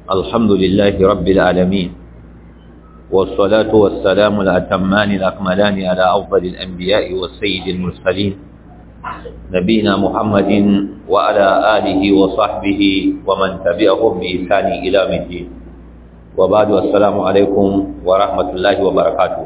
الحمد لله رب العالمين والصلاة والسلام الأتمان الأكملان على أفضل الأنبياء والسيد المرسلين نبينا محمد وعلى آله وصحبه ومن تبعهم بإحسان إلى الدين وبعد السلام عليكم ورحمة الله وبركاته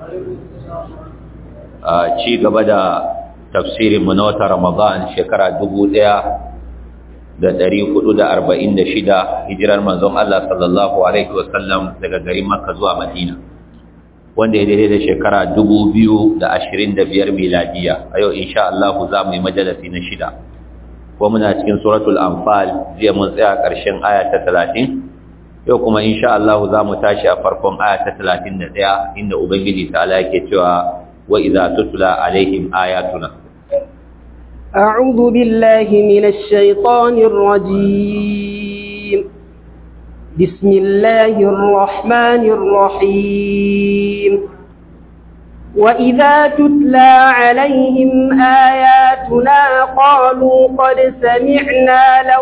ci gaba da tafsirin mu na wata Ramadan shekara dubu ɗaya da ɗari hudu da arba'in da shida hijirar manzon Allah sallallahu Alaihi wasallam daga garin Makka zuwa Madina wanda ya daidai da shekara dubu biyu da ashirin da biyar miladiya a yau insha Allah za mu yi majalasi na shida ko muna cikin suratul anfal jiya mun tsaya ƙarshen aya ta talatin yau kuma insha Allah za mu tashi a farkon aya ta talatin da ɗaya inda Ubangiji ta ala yake cewa وإذا تتلى عليهم آياتنا أعوذ بالله من الشيطان الرجيم بسم الله الرحمن الرحيم وإذا تتلى عليهم آياتنا قالوا قد سمعنا لو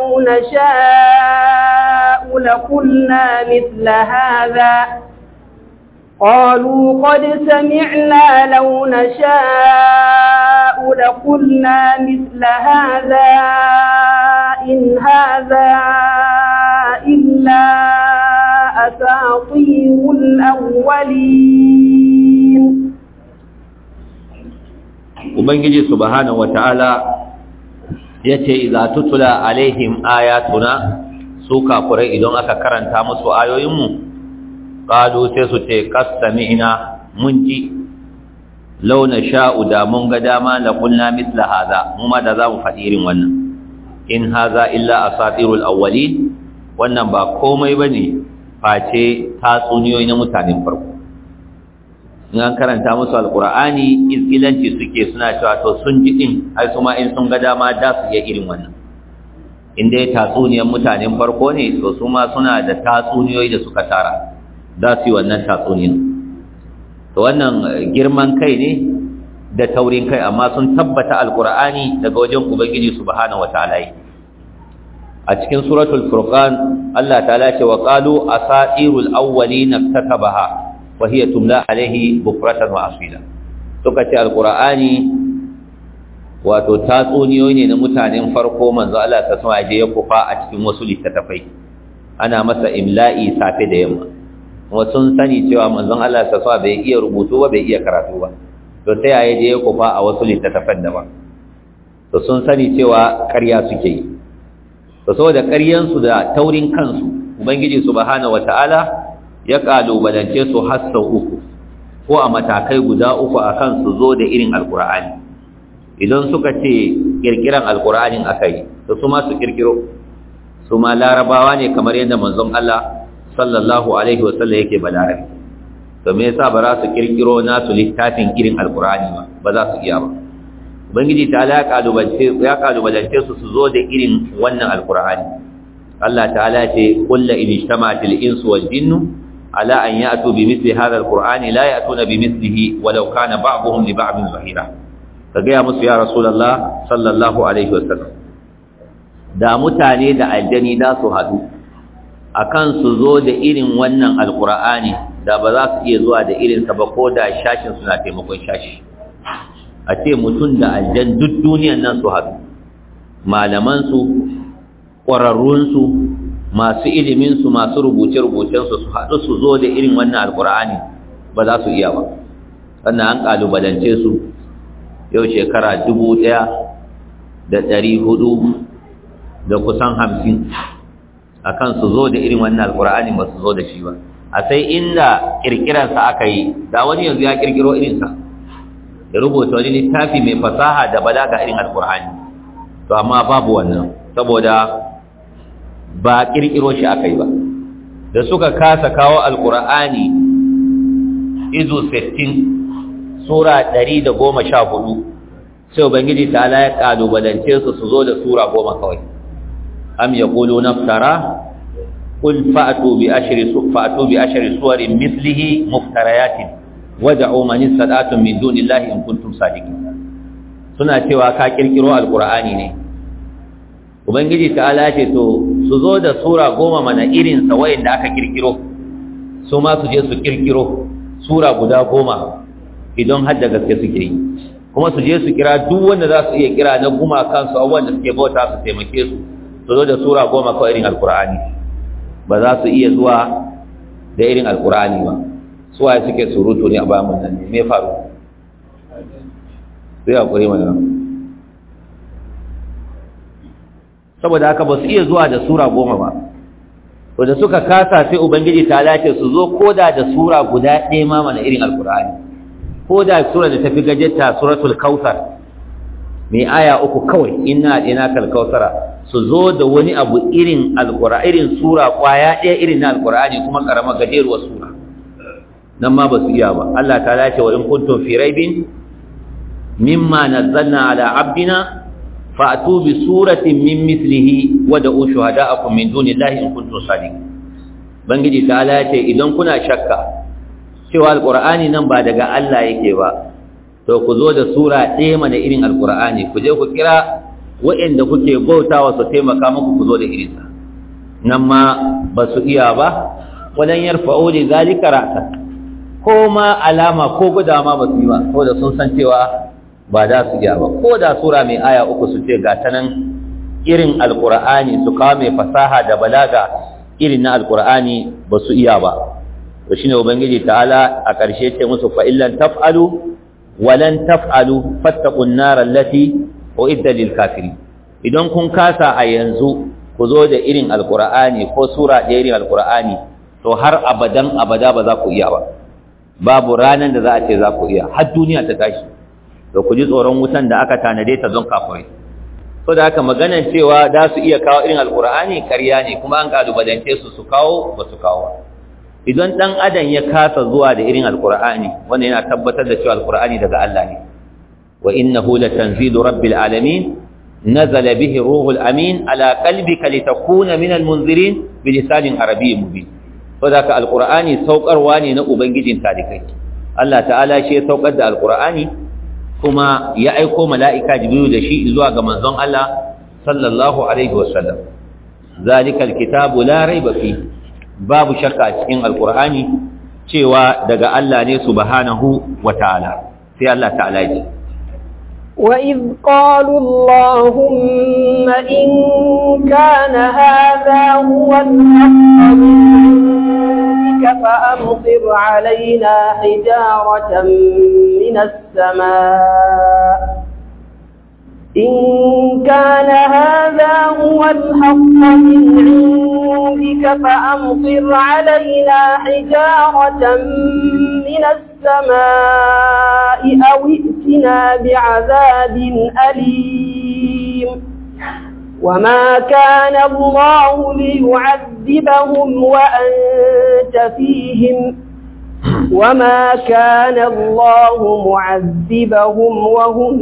نشاء لقلنا مثل هذا قالوا قد سمعنا لو نشاء لقلنا مثل هذا إن هذا إلا أساطير الأولين Ubangiji subhanahu wata'ala ya ce idza tutula alaihim ayatuna su kafurai idan aka karanta musu ayoyinmu qalu sai su ce qastami'na mun ji launa sha'u da mun ga dama la qulna mithla hadha mu ma da za mu faɗi irin wannan in hadha illa asatirul awwalin wannan ba komai bane face tatsuniyoyi na mutanen farko in an karanta musu alqur'ani izgilanci suke suna cewa to sun ji din ai kuma in sun ga dama da su iya irin wannan in dai tatsuniyar mutanen farko ne to su ma suna da tatsuniyoyi da suka tara za su yi wannan tatsunin to wannan girman kai ne da taurin kai amma sun tabbata alkur'ani daga wajen ubangiji subhanahu wataala a cikin suratul furqan Allah ta'ala ce wa qalu asatirul awwalin iktatabaha wa hiya tumla alaihi bukratan wa asila suka ce alkur'ani wato tatsuniyoyi ne na mutanen farko manzo Allah ta sama je ya kufa a cikin wasu littattafai ana masa imla'i safe da yamma kuma sun sani cewa manzon Allah ta sa bai iya rubutu ba bai iya karatu ba to ta yaya je ya kufa a wasu littattafan daban to sun sani cewa ƙarya suke yi to saboda ƙaryansu da taurin kansu ubangiji subhanahu wataala ya kalubalance su har sau uku ko a matakai guda uku akan su zo da irin alkur'ani idan suka ce kirkiran alkur'anin akai to su ma su kirkiro su ma larabawa ne kamar yadda manzon Allah sallallahu alaihi wasallam yake balarabi to me yasa ba za su kirkiro nasu littafin irin alqur'ani ba ba za su iya ba ubangiji ta ala kalubalance ya kalubalance su su zo da irin wannan alqur'ani Allah ta'ala ce qul la in ijtama'atil insu wal jinnu ala an ya'tu bi mithli hadha alqur'ani la ya'tuna bi mithlihi walau kana ba'dhum li ba'dhin zahira kaga ya musu ya rasulullah sallallahu alaihi wasallam da mutane da aljani da su hadu akan su zo da irin wannan alkur'ani da ba za su iya zuwa da irinsa ba ko da shashin suna taimakon shashi a ce mutum da aljan duk duniyan nan su haɗu malamansu ƙwararrunsu masu iliminsu masu rubuce-rubucensu su haɗu su zo da irin wannan alkur'ani ba za su iya ba sannan an ƙalubalance su yau shekara dubu ɗaya da ɗari hudu da kusan hamsin akan su zo da irin wannan alkur'ani ba su zo da shi ba a sai inda kirkiransa aka yi da wani yanzu ya kirkiro irinsa ya rubuta wani littafi mai fasaha da balaga irin alkur'ani to amma babu wannan saboda ba kirkiro shi aka yi ba da suka kasa kawo alkur'ani izu 60 sura 114 sai ubangiji ta ala ya kalubalance su su zo da sura goma kawai am yaquluna iftara qul fa'tu bi ashri fa'tu bi ashri suwarin mithlihi muftariyatin wad'u man istata'tum min dunillahi in kuntum sadiqin suna cewa ka kirkiro alqur'ani ne ubangiji ta'ala ce to su zo da sura goma mana irin sa wayanda aka kirkiro su ma su je su kirkiro sura guda goma idan har da gaske suke yi kuma su je su kira duk wanda za su iya kira na guma kansu abubuwan da suke bauta su taimake su su zo da sura goma kawai irin alkur'ani ba za su iya zuwa da irin alkur'ani ba su waye suke surutu ne a bayan mun nan me faru sai hakuri mana saboda haka ba su iya zuwa da sura goma ba to da suka kasa sai ubangiji ta lace su zo koda da sura guda ɗaya ma mana irin alkur'ani ko da sura da tafi gajetta suratul kautsar mai aya uku kawai inna adina kal kautsara su zo da wani abu irin alqur'ani irin sura kwaya ɗaya irin na alqur'ani kuma karama gajeruwar sura nan ma ba su iya ba Allah ta ce wa in kuntum fi raibin mimma nazzalna ala abdina fa'tu bi suratin min mithlihi wa da'u shuhada'akum min dunillahi in kuntum sadiqin bangiji ta ce idan kuna shakka cewa alƙur'ani nan ba daga Allah yake ba to ku zo da sura ɗaya mana irin alƙur'ani ku je ku kira waɗanda kuke bautawa su taimaka muku ku zo da irinsa nan ma ba su iya ba wadan yarfa'u li zalika ra'sa ko ma alama ko guda ma ba su yi ba saboda sun san cewa ba da su iya ba ko da sura mai aya uku su ce ga ta nan irin alƙur'ani su kawo mai fasaha da balaga irin na alƙur'ani ba su iya ba to shine ubangiji ta'ala a ƙarshe ce musu fa illan taf'alu walan taf'alu fattaqun nar allati uidda lil kafirin idan kun kasa a yanzu ku zo da irin alqur'ani ko sura da irin alqur'ani to har abadan abada ba za ku iya ba babu ranan da za a ce za ku iya har duniya ta tashi to ku ji tsoron wutan da aka tanade ta don kafirai so da haka maganar cewa za su iya kawo irin alqur'ani ƙarya ne kuma an kalubalance su su kawo ba su kawo idan dan adam ya kasa zuwa da irin alqur'ani wanda yana tabbatar da cewa alqur'ani daga Allah ne wa innahu latanzilu rabbil alamin nazala bihi ruhul amin ala qalbika litakuna minal munzirin bilisanin arabiyyin mubin saboda alqur'ani saukarwa ne na ubangijin talikai Allah ta'ala shi ya saukar da alqur'ani kuma ya aiko mala'ika jibril da shi zuwa ga manzon Allah sallallahu alaihi wasallam zalikal kitabu la raiba fihi babu shakka a cikin alkur'ani cewa daga Allah ne subhanahu wata'ala sai Allah ta'ala ji وإذ قالوا اللهم إن كان هذا هو الحق من عندك فأمطر علينا حجارة من السماء إن كان هذا هو الحق من عندك فأمطر علينا حجارة من السماء أو ائتنا بعذاب أليم وما كان الله ليعذبهم وأنت فيهم وما كان الله معذبهم وهم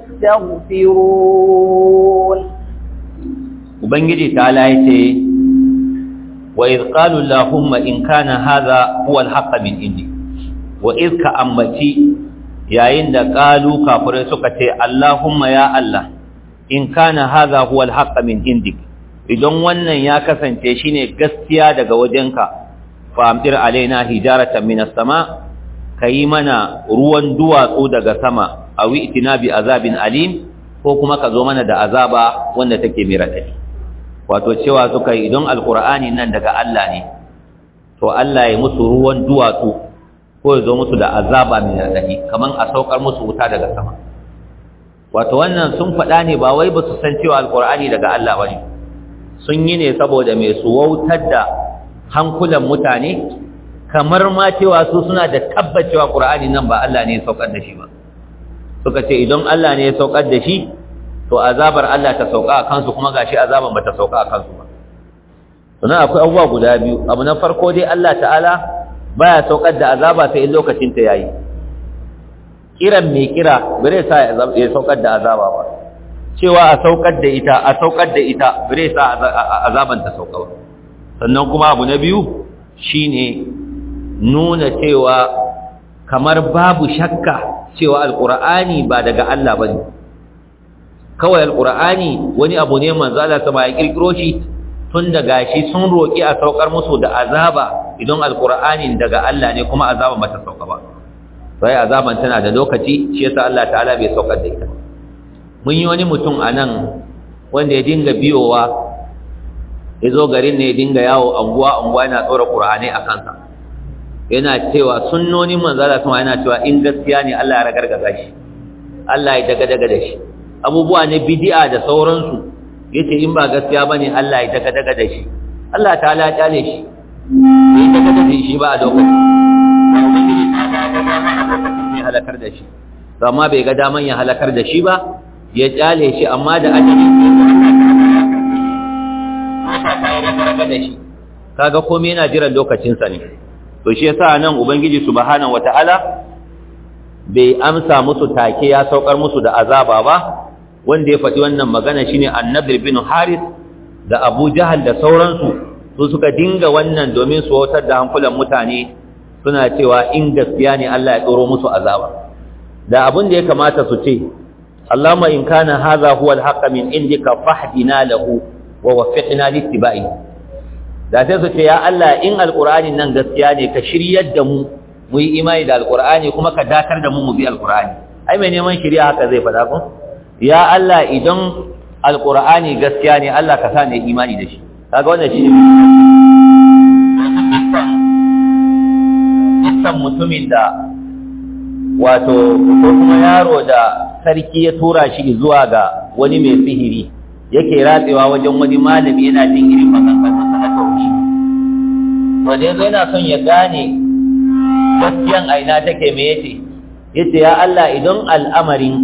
يستغفرون ubangiji ta yace wa idh qalu allahumma in kana hadha huwa al min indi wa idh ka ambaci yayin da qalu kafirai suka ce allahumma ya allah in kana hadha huwa al min indik idan wannan ya kasance shine gaskiya daga wajenka fa amtir alaina hijaratan minas sama kayi mana ruwan duwatsu daga sama awi itina bi azabin alim ko kuma ka zo mana da azaba wanda take mai radadi wato cewa suka yi idan alkur'ani nan daga Allah ne to Allah ya musu ruwan duwatsu ko ya zo musu da azaba mai radadi kaman a saukar musu wuta daga sama wato wannan sun faɗa ne ba wai ba su san cewa alkur'ani daga Allah ba ne sun yi ne saboda mai su wautar da hankulan mutane kamar ma cewa su suna da tabbacewa qur'ani nan ba Allah ne ya saukar da shi ba suka ce idan Allah ne ya saukar da shi to azabar Allah ta sauka a kansu kuma gashi azaban bata sauka a kansu ba sannan akwai abubuwa guda biyu abu na farko dai Allah ta'ala baya saukar da azaba sai in lokacin ta yayi kiran mai kira bare sa ya saukar da azaba ba cewa a saukar da ita a saukar da ita bare sa azaban ta sauka ba sannan kuma abu na biyu shine nuna cewa kamar babu shakka cewa alqur'ani ba daga Allah bane kawai alqur'ani wani abu ne manzo Allah sama ya kirkiro shi tun da gashi sun roƙi a saukar musu da azaba idan alƙur'anin daga Allah ne kuma azaba bata sauka ba sai azaban tana da lokaci shi yasa Allah ta'ala bai saukar da ita mun yi wani mutum a nan wanda ya dinga biyowa ya zo garin ne ya dinga yawo anguwa anguwa yana tsora ƙur'ani a kansa yana cewa sunnonin manzala sama yana cewa in gaskiya ne Allah ya ragargaza shi Allah ya daga daga da shi abubuwa ne bid'a da sauransu yace in ba gaskiya bane Allah ya daga daga da shi Allah ta'ala ya kyale shi bai daga daga da shi ba a lokacin ne halakar da shi to amma bai ga daman ya halakar da shi ba ya kyale shi amma da ajali da shi kaga komai yana jiran lokacin sa ne to shi yasa nan ubangiji subhanahu wataala bai amsa musu take ya saukar musu da azaba ba wanda ya faɗi wannan magana shine annabi bin haris da abu jahal da sauransu su suka dinga wannan domin su wautar da hankulan mutane suna cewa in gaskiya ne Allah ya tsoro musu azaba da abin da ya kamata su ce Allahumma in kana hadha huwa al-haqq min indika fahdina lahu wa waffiqna littiba'i da sai su ce ya Allah in alqur'ani nan gaskiya ne ka shiryar da mu mu yi imani da alqur'ani kuma ka dakar da mu mu bi alqur'ani ai mai neman shiriya haka zai faɗa ko ya Allah idan alqur'ani gaskiya ne Allah ka sa ne imani da shi kaga wannan shi ne mutumin da wato ko kuma yaro da sarki ya tura shi zuwa ga wani mai sihiri yake ratsewa wajen wani malami yana jin irin maganganun sa na tauhidi wanda yanzu yana son ya gane gaskiyan aina take me yace yace ya Allah idan al'amarin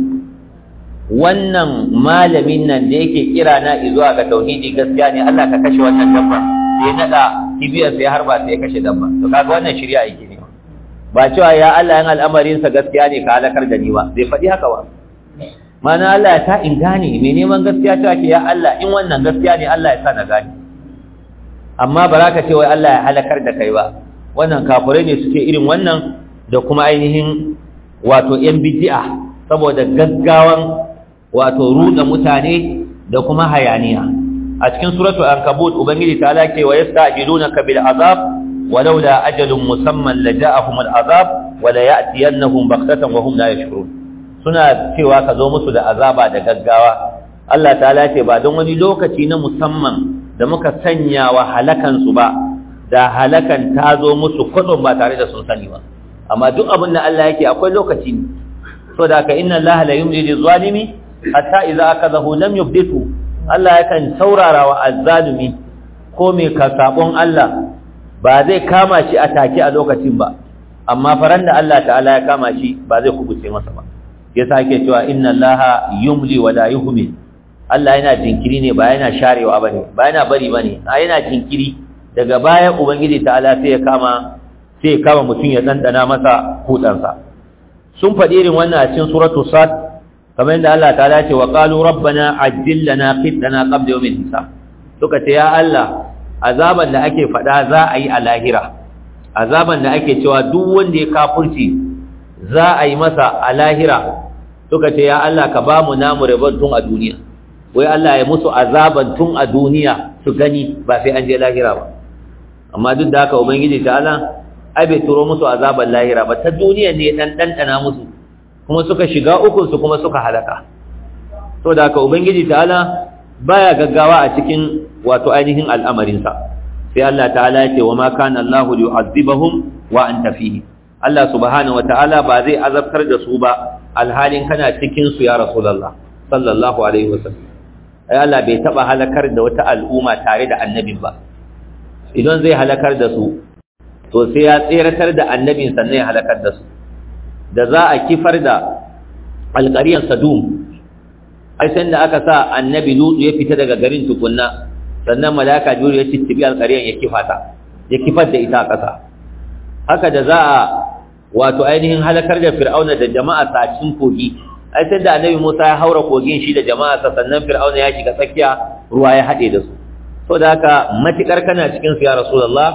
wannan malamin nan da yake kira na zuwa ga tauhidi gaskiya ne Allah ka kashe wannan dabba sai nada kibiyar sai harba sai ya kashe dabba to kaga wannan shari'a yake ne ba cewa ya Allah yan al'amarin sa gaskiya ne ka halakar da ni ba bai faɗi haka ba mana Allah ya ta in gane mai neman gaskiya cewa ke ya Allah in wannan gaskiya ne Allah ya sa na gane amma ba za ka ce wai Allah ya halakar da kai ba wannan kafirai ne suke irin wannan da kuma ainihin wato yan bid'a saboda gaggawan wato ruda mutane da kuma hayaniya a cikin suratul ankabut ubangiji ta lake wa yasta'jilunaka bil azab ولولا أجل مسمى لجاءهم العذاب ولا يأتينهم بغتة وهم لا يشعرون suna cewa ka zo musu da azaba da gaggawa Allah ta'ala ce ba don wani lokaci na musamman da muka sanya wa halakan su ba da halakan ta zo musu kudin ba tare da sun sani ba amma duk abin da Allah yake akwai lokaci ne so da ka inna Allah la yumli lil zalimi hatta idza akadahu lam yubditu Allah yakan saurara wa azzalimi ko me ka sabon Allah ba zai kama shi a take a lokacin ba amma faran da Allah ta'ala ya kama shi ba zai kubuce masa ba ya sake cewa inna allaha yumli wa la yuhmil Allah yana jinkiri ne ba yana sharewa bane ba yana bari bane a yana jinkiri daga baya ubangiji ta'ala sai ya kama sai ya kama mutum ya dandana masa hudansa sun faɗi irin wannan a cikin suratul sad kamar yadda Allah ta'ala ce wa qalu rabbana ajjil lana qitana qabla yawmil hisab suka ce ya Allah azaban da ake faɗa za a yi a lahira azaban da ake cewa duk wanda ya kafurci za a yi masa a lahira suka ce ya Allah ka ba mu namu rabon tun a duniya wai Allah ya musu azaban tun a duniya su gani ba sai an je lahira ba amma duk da haka ubangiji ta Allah ai bai turo musu azaban lahira ba ta duniya ne dan dandana musu kuma suka shiga ukun su kuma suka halaka to da haka ubangiji ta Allah baya gaggawa a cikin wato ainihin al'amarinsa sai Allah ta'ala ya ce wa ma kana Allahu yu'azzibahum wa anta fihi Allah subhanahu wa ta'ala ba zai azabtar da su ba alhalin kana cikin su ya rasulullah sallallahu alaihi wasallam ai Allah bai taba halakar da wata al'umma tare da annabin ba idan zai halakar da su to sai ya tseratar da annabin sannan ya halakar da su da za a kifar da alƙariyar sadum ai sai da aka sa annabi lutu ya fita daga garin tukunna sannan malaka jibril ya ciccibi alƙariyar ya kifata ya kifar da ita a ƙasa haka da za a wato ainihin halakar da fir'auna da jama'a sa cikin kogi ai sai da annabi Musa ya haura kogin shi da jama'a sa sannan fir'auna ya shiga tsakiya ruwa ya haɗe da su to da haka matikar kana cikin su ya rasulullah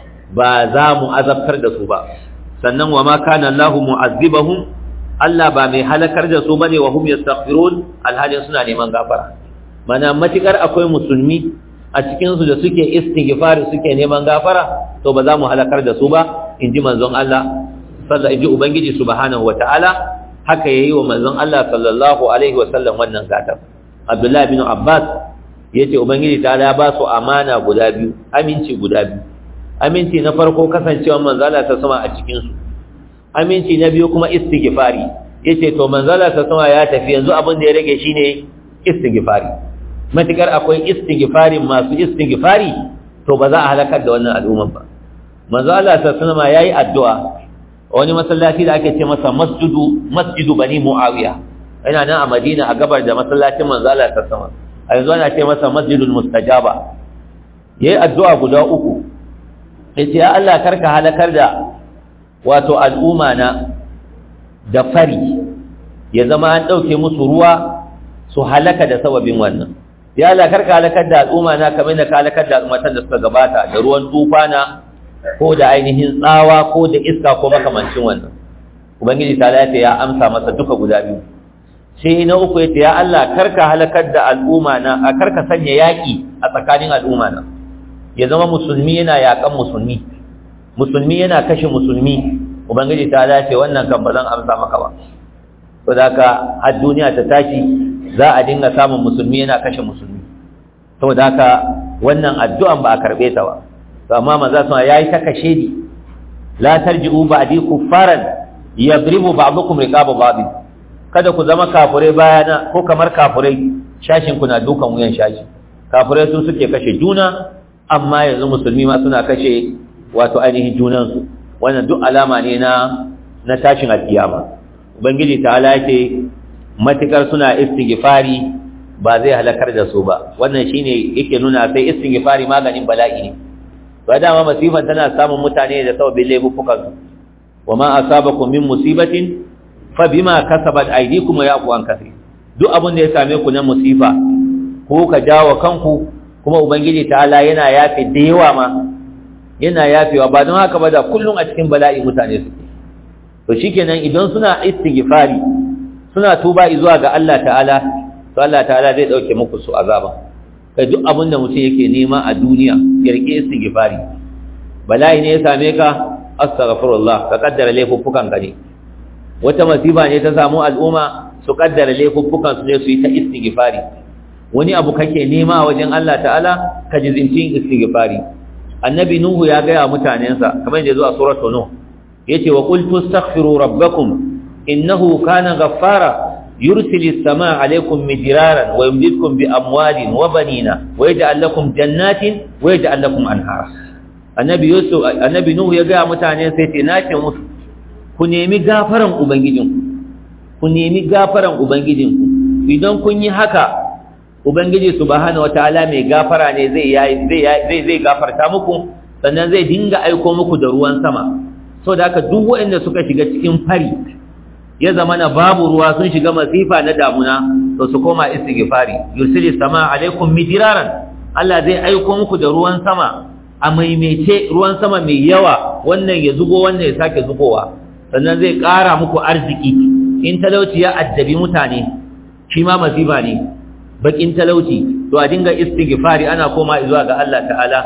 ba za mu azabtar da su ba sannan wa ma kana Allahu mu'azzibahum Allah ba mai halakar da su bane wa hum yastaghfirun alhalin suna neman gafara mana matikar akwai musulmi a cikin su da suke istighfari suke neman gafara to ba za mu halakar da su ba inji manzon Allah sallallahu inji ubangiji subhanahu wataala haka yayi wa manzon Allah sallallahu alaihi wasallam wannan gatan Abdullah bin Abbas yace ubangiji ta ya ba su amana guda biyu aminci guda biyu aminci na farko kasancewa manzon Allah ta sama a cikin su aminci na biyu kuma istighfari yace to manzon Allah ta sama ya tafi yanzu abin da ya rage shine istighfari matukar akwai istighfarin masu istighfari to ba za a halakar da wannan al'umman ba manzo Allah sallallahu alaihi yayi addu'a wani masallaci da ake ce masa masjidu masjidu bani muawiya yana nan a Madina a gabar da masallacin manzo Allah sallallahu alaihi a yanzu ana ce masa masjidul mustajaba yayi addu'a guda uku yace ya Allah karka halakar da wato al'umma na da fari ya zama an dauke musu ruwa su halaka da sababin wannan ya Allah karka halakar da al'umma na kamar da ka halakar da al'ummatan da suka gabata da ruwan tufana ko da ainihin tsawa ko da iska ko makamancin wannan ubangiji ta lafiya ya amsa masa duka guda biyu sai na uku yace ya Allah karka halakar da al'umma na a karka sanya yaki a tsakanin al'umma na ya zama musulmi yana yakan musulmi musulmi yana kashe musulmi ubangiji ta lafiya wannan kan ba zan amsa maka ba to da ka har duniya ta tashi za a dinga samun musulmi yana kashe musulmi saboda haka wannan addu'an ba a karbe ta ba to amma manzo sun yayi ta kashe ni la tarji'u ba'di kuffaran yadribu ba'dukum riqaba ba'd kada ku zama kafurai bayana ko kamar kafurai shashin ku na dukan wuyan shashi kafurai su suke kashe juna amma yanzu musulmi ma suna kashe wato ainihin junansu wannan duk alama ne na na tashin alkiyama ubangiji ta'ala yake matukar suna istighfari ba zai halakar da su ba wannan shine yake nuna sai istighfari maganin bala'i ne ba dama masifan tana samun mutane da sababin laifukan su wama asabakum min musibatin fa bima kasabat aydikum wa yaqu an kaseer duk abin da ya same ku na musifa ko ka jawo kanku kuma ubangiji ta'ala yana yafe da yawa ma yana yafewa ba don haka ba da kullum a cikin bala'i mutane suke to shikenan idan suna istighfari suna tuba zuwa ga Allah ta'ala to Allah ta'ala zai dauke muku su azaba kai duk abin da mutum yake nema a duniya ya rike istighfari bala'i ne ya same ka astaghfirullah ka kaddara laifuffukan ka ne wata masifa ne ta samu al'umma su kaddara laifuffukan su ne su yi ta istighfari wani abu kake nema wajen Allah ta'ala ka jizintin istighfari annabi nuhu ya ga mutanensa kamar yadda zuwa suratul nuh yace wa qultu astaghfiru rabbakum innahu kana ghaffara yursilu as-samaa 'alaykum midraran wa yumdidkum bi amwalin wa banina wa yaj'al lakum jannatin wa yaj'al lakum anhara annabi yusuf annabi nuhu ya ga mutanen sai ce nace musu ku nemi gafaran ubangijinku ku nemi gafaran ubangijinku idan kun yi haka ubangiji subhanahu wataala mai gafara ne zai zai zai gafarta muku sannan zai dinga aiko muku da ruwan sama so da haka duk waɗanda suka shiga cikin fari ya zama na babu ruwa sun shiga masifa na damuna to su koma istighfari yursilis sama alaikum midiraran Allah zai aiko muku da ruwan sama a maimaice ruwan sama mai yawa wannan ya zubo wannan ya sake zubowa sannan zai ƙara muku arziki in talauci ya addabi mutane shi ma masifa ne bakin talauci to a dinga istighfari ana koma zuwa ga Allah ta'ala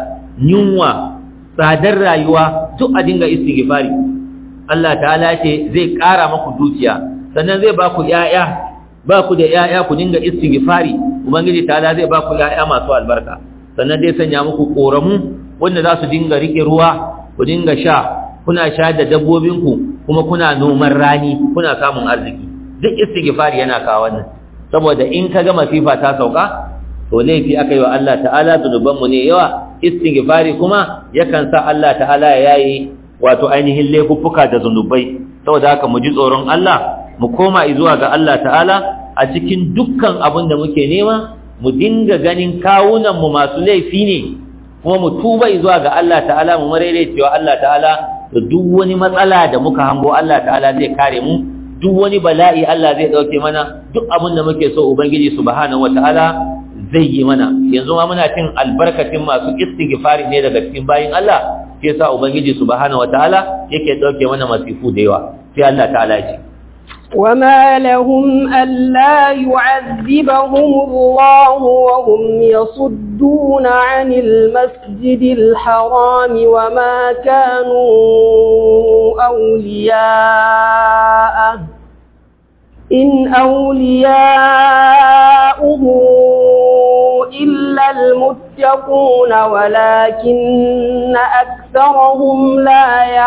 yunwa tsadar rayuwa duk a dinga istighfari Allah ta'ala ce zai ƙara maku dukiya sannan zai ba ku ƴaƴa ba ku da ƴaƴa ku dinga istighfari ubangiji ta'ala zai ba ku ƴaƴa masu albarka sannan zai sanya muku koramu wanda za su dinga rike ruwa ku dinga sha kuna sha da dabbobinku kuma kuna noman rani kuna samun arziki duk istighfari yana kawo wannan saboda in kaga masifa ta sauka to laifi aka yi wa Allah ta'ala zunubanmu ne yawa istighfari kuma yakan sa Allah ta'ala ya yayi wato ainihin laifuffuka da zunubai saboda haka mu ji tsoron Allah mu koma zuwa ga Allah ta'ala a cikin dukkan abin da muke nema mu dinga ganin kawunan mu masu laifi ne kuma mu tuba zuwa ga Allah ta'ala mu marere cewa Allah ta'ala da duk wani matsala da muka hango Allah ta'ala zai kare mu duk wani bala'i Allah zai dauke mana duk abin da muke so ubangiji subhanahu wataala zai yi mana yanzu ma muna cin albarkacin masu istighfari ne daga cikin bayin Allah sai yasa ubangiji subhanahu wataala yake dauke mana masifu da yawa sai Allah ta'ala ya ce وما لهم ألا يعذبهم الله وهم يصدون عن المسجد الحرام وما كانوا أولياءه إن أولياؤه إلا المتقون ولكن أكثرهم لا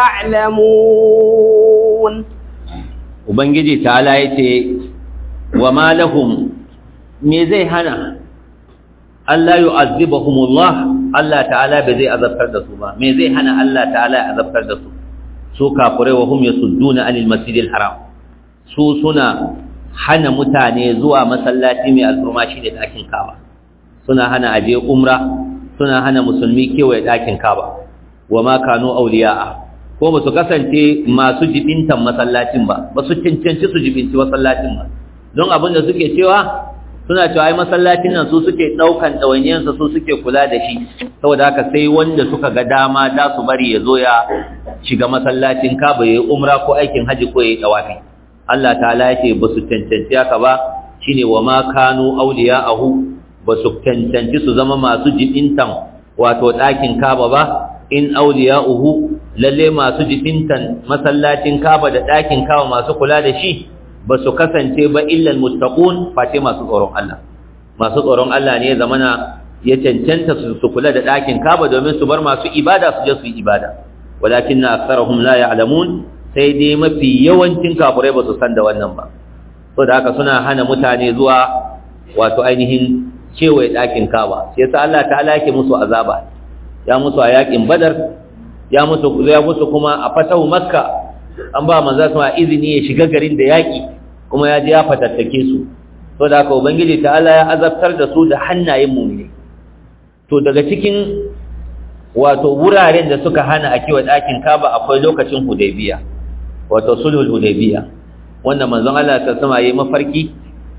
يعلمون ubangiji ta'ala yace wa ma lahum me zai hana Allah yu'azzibahumullah Allah ta'ala bai zai azabtar da su ba me zai hana Allah ta'ala ya azabtar da su su kafirai wa hum yasudduna anil masjidil haram su suna hana mutane zuwa masallaci mai alfurma shine dakin Kaaba suna hana aje umra suna hana musulmi kewaye dakin Kaaba wa ma kanu awliya'a ko ba su kasance masu jibintan masallacin ba ba su cancanci su jibinci masallacin ba don abin da suke cewa suna cewa ai masallacin nan su suke daukan ɗawainiyarsa su suke kula da shi saboda haka sai wanda suka ga dama da su bari ya zo ya shiga masallacin kaba ya yi umra ko aikin haji ko ya yi ɗawafi Allah ta'ala ya ce ba su cancanci haka ba shine wa ma kanu awliya'ahu ba su cancanci su zama masu jibintan wato ɗakin kaba ba in awliya'uhu lalle masu jibintan masallacin kaba da ɗakin kaba masu kula da shi ba su kasance ba illal muttaqun face masu tsoron Allah masu tsoron Allah ne zamana ya cancanta su kula da ɗakin kaba domin su bar masu ibada su je su yi ibada walakinna aktharuhum la ya'lamun sai dai mafi yawancin kafirai ba su san da wannan ba saboda haka suna hana mutane zuwa wato ainihin kewaye ɗakin kaba sai sa Allah ta'ala yake musu azaba ya musu a yakin badar ya musu ya musu kuma a fatahu makka an ba manzo sama izini ya shiga garin da yaki kuma ya je ya fatattake su to da haka ubangiji ta'ala ya azabtar da su da hannayen mu'mini to daga cikin wato wuraren da suka hana a kiwa ɗakin kaba akwai lokacin hudaybiya wato sulhul hudaybiya wanda manzon Allah ta sama yayi mafarki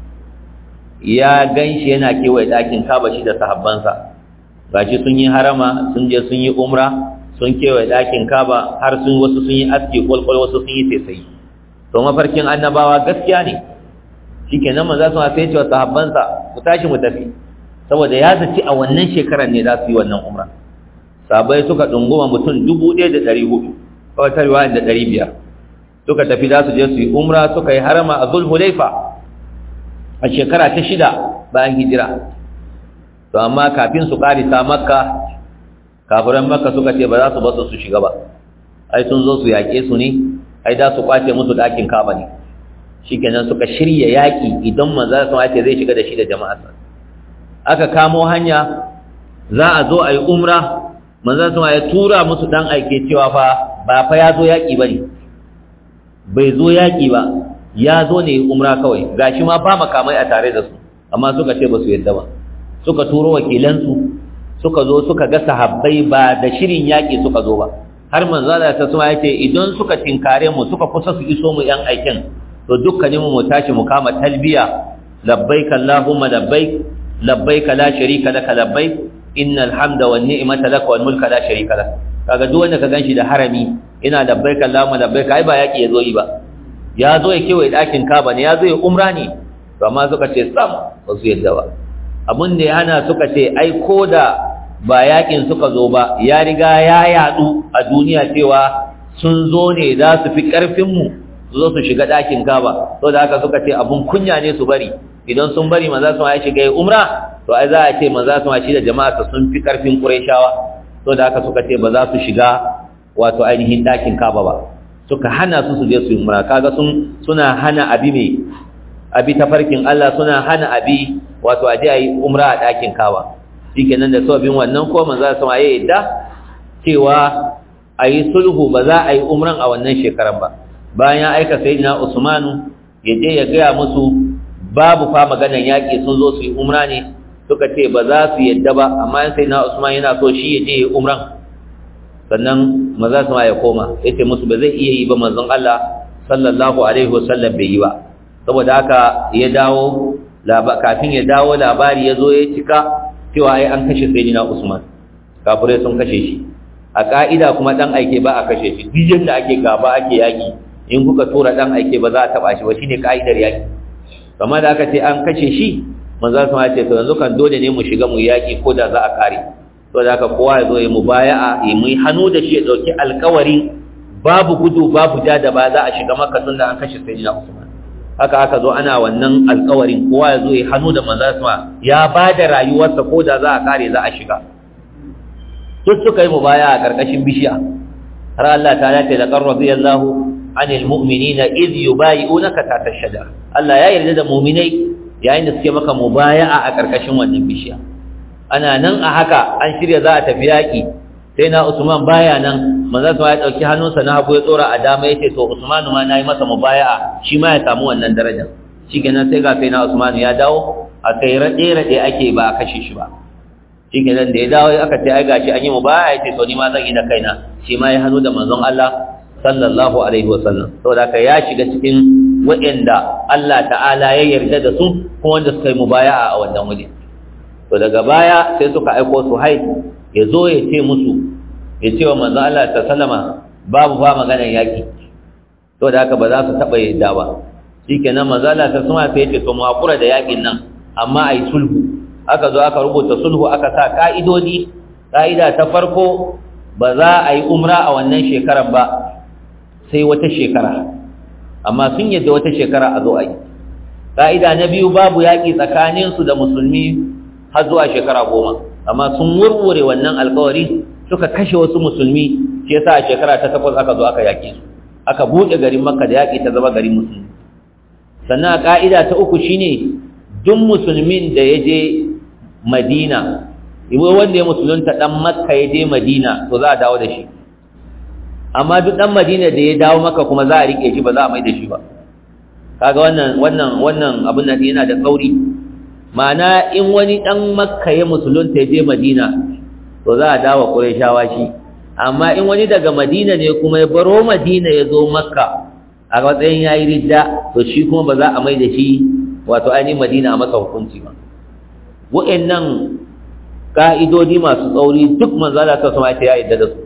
ya ganshi yana kewaye ɗakin kaba shi da sahabbansa gashi sun yi harama sun je sun yi umra sun kewaye ɗakin kaba har sun wasu sun yi aski kwalkwal wasu sun yi saisayi to mafarkin annabawa gaskiya ne shikenan manzo sun sai ce wa sahabbansa ku tashi mu tafi saboda ya zaci a wannan shekarar ne za su yi wannan umra sahabbai suka dunguma mutum dubu ɗaya da ɗari hudu kawai ta riwaya da ɗari biyar suka tafi za su je su yi umra suka yi harama a zulhulaifa a shekara ta shida bayan hijira to amma kafin su karisa makka kafiran makka suka ce ba za su basu su shiga ba ai sun zo su yaƙe su ne ai da su kwace musu ɗakin kaba ne shikenan suka shirya yaƙi idan manzo sun ce zai shiga da shi da jama'arsa aka kamo hanya za a zo a yi umra manzo sun ya tura musu dan aike cewa fa ba fa ya zo yaƙi bane bai zo yaƙi ba ya zo ne umra kawai gashi ma ba makamai a tare da su amma suka ce ba su yadda ba suka turo wakilansu suka zo suka ga sahabbai ba da shirin yaƙi suka zo ba har manzo Allah ta suma yace idan suka tinkare mu suka kusa su iso mu yan aikin to dukkanin mu tashi mu kama talbiya labbaik allahumma labbaik labbaik la sharika laka labbaik innal hamda wan ni'mata laka wal mulka la sharika lak kaga duk wanda ka ganshi da harami ina labbaik allahumma labbaik ai ba yaƙi yazo yi ba ya zo ya kewaye ɗakin kaba ne ya zo ya umra ne to amma suka ce sam ba su yadda ba abin da ya hana suka ce ai ko da ba yakin suka zo ba ya riga ya yadu a duniya cewa sun zo ne za su fi ƙarfinmu su zo su shiga ɗakin kaba to da haka suka ce abun kunya ne su bari idan sun bari maza su ya shiga ya umra to ai za a ce maza su shi da jama'a sun fi ƙarfin ƙurayshawa to da haka suka ce ba za su shiga wato ainihin ɗakin kaba ba suka hana su su je su yi umra kaga sun suna hana abi mai abi tafarkin Allah suna hana abi wato aje ayi umra a ɗakin kawa shikenan da sababin wannan ko manzo sama ya yadda cewa ayi sulhu ba za a yi umran a wannan shekaran ba bayan ya aika sayyidina Usmanu ya je ya gaya musu babu fa maganan yaƙi sun zo su yi umra ne suka ce ba za su yadda ba amma sayyidina Usman yana so shi ya je ya umran sannan maza sama ya koma yace musu ba zai iya yi ba manzon Allah sallallahu alaihi wasallam bai yi ba saboda haka ya dawo kafin ya dawo labari ya zo ya cika cewa ai an kashe sayyidina Usman kafirai sun kashe shi a ka'ida kuma dan aike ba a kashe shi duk yanda ake gaba ake yaki in kuka tura dan aike ba za a taba shi ba shine kaidar yaki kamar da aka ce an kashe shi manzo sun ce to yanzu kan dole ne mu shiga mu yaki ko da za a kare to da haka kowa ya zo ya mubaya'a ya mu hannu da shi ya dauki alƙawarin babu gudu babu ja da ba za a shiga makka tun da an kashe sayyidina usman haka aka zo ana wannan alƙawarin kowa ya zo ya hannu da manzo sun ya ba da rayuwarsa ko da za a kare za a shiga duk suka yi mubaya'a a karkashin bishiya har Allah ta ce laqad radiyallahu anil mu'minina idh yubayi'unaka tahta ash-shajara Allah ya yarda da mu'minai yayin da suke maka mubaya'a a karkashin wannan bishiya ana nan a haka an shirya za a tafi yaki sai na Usman baya nan manzo sa ya dauki hannunsa na hagu ya tsora a dama yace to Usman ma nayi masa mubaya'a shi ma ya samu wannan darajar shikenan sai ga sai na Usman ya dawo a kai rade rade ake ba a kashe shi ba shikenan da ya dawo aka ce ai gashi an yi mubaya'a yace to ni ma zan yi da kaina shi ma ya hannu da manzon Allah sallallahu alaihi wasallam saboda ka ya shiga cikin waɗanda Allah ta'ala ya yarda da su kuma wanda suka yi mubaya'a a wannan waje to daga baya sai suka aiko su hai ya zo ya ce musu ya ce wa manzon Allah ta sallama babu ba maganar yaki to da haka ba za su taɓa yadda ba shikenan manzon Allah ta sallama sai ya ce to mu hakura da yakin nan amma ai sulhu aka zo aka rubuta sulhu aka sa ka'idodi ka'ida ta farko ba za a yi umra a wannan shekarar ba sai wata shekara amma sun yadda wata shekara a zo a yi ƙa'ida na biyu babu yaƙi tsakaninsu da musulmi har zuwa shekara goma amma sun wurwure wannan alkawari suka kashe wasu musulmi shi yasa a shekara ta takwas aka zo aka yaƙe su aka buɗe garin makka da yaƙi ta zama garin musulmi sannan a ƙa'ida ta uku shine duk musulmin da ya je madina wanda ya musulunta ɗan makka ya je madina to za a dawo da shi amma duk dan Madina da ya dawo maka kuma za a rike shi ba za a mai da shi ba kaga wannan wannan wannan abin nan yana da tsauri ma'ana in wani dan Makka ya musulunta ya je Madina to za a dawo Qurayshawa shi amma in wani daga Madina ne kuma ya baro Madina ya zo Makka a matsayin yayi ridda to shi kuma ba za a mai da shi wato ainihin Madina a masa hukunci ba wa'annan ka'idodi masu tsauri duk manzo Allah ta sama ya yarda da su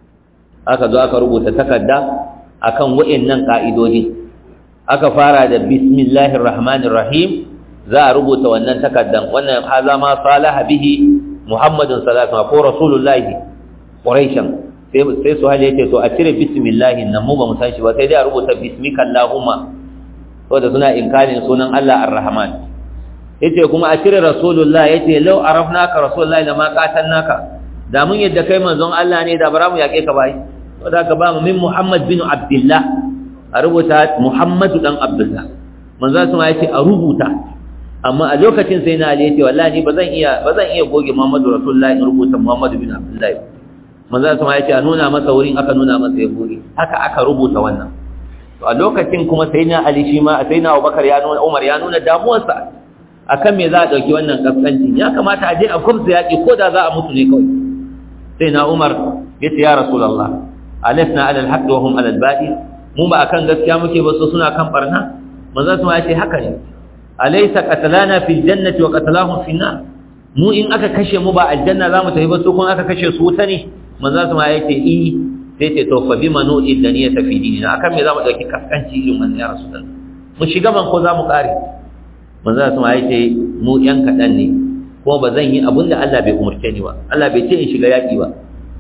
aka zo aka rubuta takarda akan wa'annan ka'idodi aka fara da bismillahir rahmanir rahim za a rubuta wannan takardan wannan haza ma salaha bihi muhammadun sallallahu alaihi wasallam ko rasulullahi quraishan sai sai su hali yace to a cire bismillah nan mu ba mu san shi ba sai dai a rubuta bismika allahumma saboda suna inkarin sunan Allah ar-rahman yace kuma a cire rasulullah yace law arafnaka rasulullah lama qatalnaka da mun yadda kai manzon Allah ne da bara mu yake ka bai saboda ka ba mu min muhammad bin abdullah a rubuta muhammadu dan abdullah manzon sama yace a rubuta amma a lokacin sai na ali yace wallahi ba zan iya ba zan iya goge muhammadu rasulullah in rubuta muhammadu bin abdullah manzon sama yace a nuna masa wurin aka nuna masa ya goge haka aka rubuta wannan to a lokacin kuma sai na ali shi ma sai na abubakar ya nuna umar ya nuna damuwarsa akan me za a dauki wannan kaskancin ya kamata a je a kursa yaki ko da za a mutu ne kawai sai na umar yace ya rasulullah alasna ala alhaq wa hum ala albatil mu ba akan gaskiya muke ba so suna kan barna manzo sun yace haka ne alaysa qatalana fil jannati wa qatalahum fil nar mu in aka kashe mu ba aljanna za mu tafi ba su kun aka kashe su wuta ne manzo sun yace i sai ce to fa bima nu'id daniyata fi dinina akan me za mu dauki kaskanci irin wannan ya rasulullah mu shiga man ko za mu kare manzo sun yace mu yan kadan ne ko ba zan yi abin da Allah bai umarce ni ba Allah bai ce in shiga yaƙi ba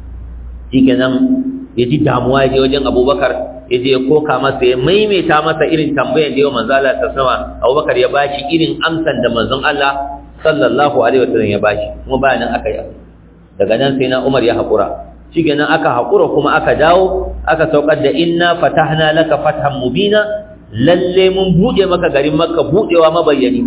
shikenan ya ji damuwa ya je wajen Abubakar ya je ya koka masa ya maimaita masa irin tambayar da yau manzo Allah ta sama Abubakar ya bashi irin amsan da manzon Allah sallallahu alaihi wasallam ya bashi kuma bayanan aka yi daga nan sai na Umar ya haƙura shikenan aka haƙura kuma aka dawo aka saukar da inna fatahna laka fathan mubina lalle mun bude maka garin Makka budewa mabayyani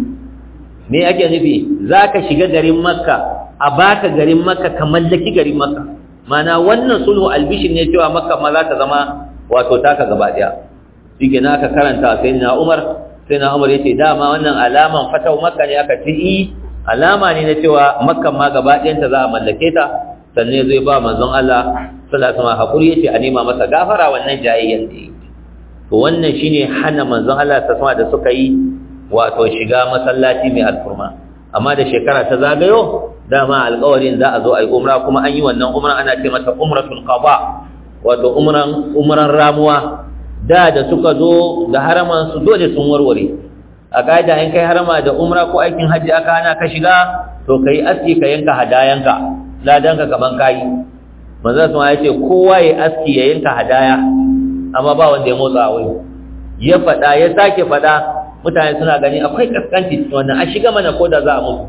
me ake nufi za ka shiga garin makka a baka garin makka ka mallaki garin makka mana wannan sulhu albishin ne cewa makka ma za ta zama wato taka gaba daya shi ke aka karanta sai na umar sai na umar ya ce dama wannan alaman fatau makka ne aka ce alama ne na cewa makka ma gaba ɗayanta za a mallake ta sannan zai ba manzon Allah sallallahu alaihi wasallam hakuri yace a nema masa gafara wannan jayayyan da yake to wannan shine hana manzon Allah sallallahu alaihi da suka yi wato shiga masallaci mai alfurma amma da shekara ta zagayo dama alƙawarin za a zo a yi umra kuma an yi wannan umra ana ce mata umratul qada wato umran umran ramuwa da da suka zo da haraman su dole sun warware a kaida in kai harama da umra ko aikin hajji aka hana ka shiga to kai aski ka yanka hadayanka ladanka kaman kai manzo sun ya ce kowa ya aski ya yanka hadaya amma ba wanda ya motsa wai ya fada ya sake fada mutane suna gani akwai kaskanci wannan a shiga mana ko da za a mutu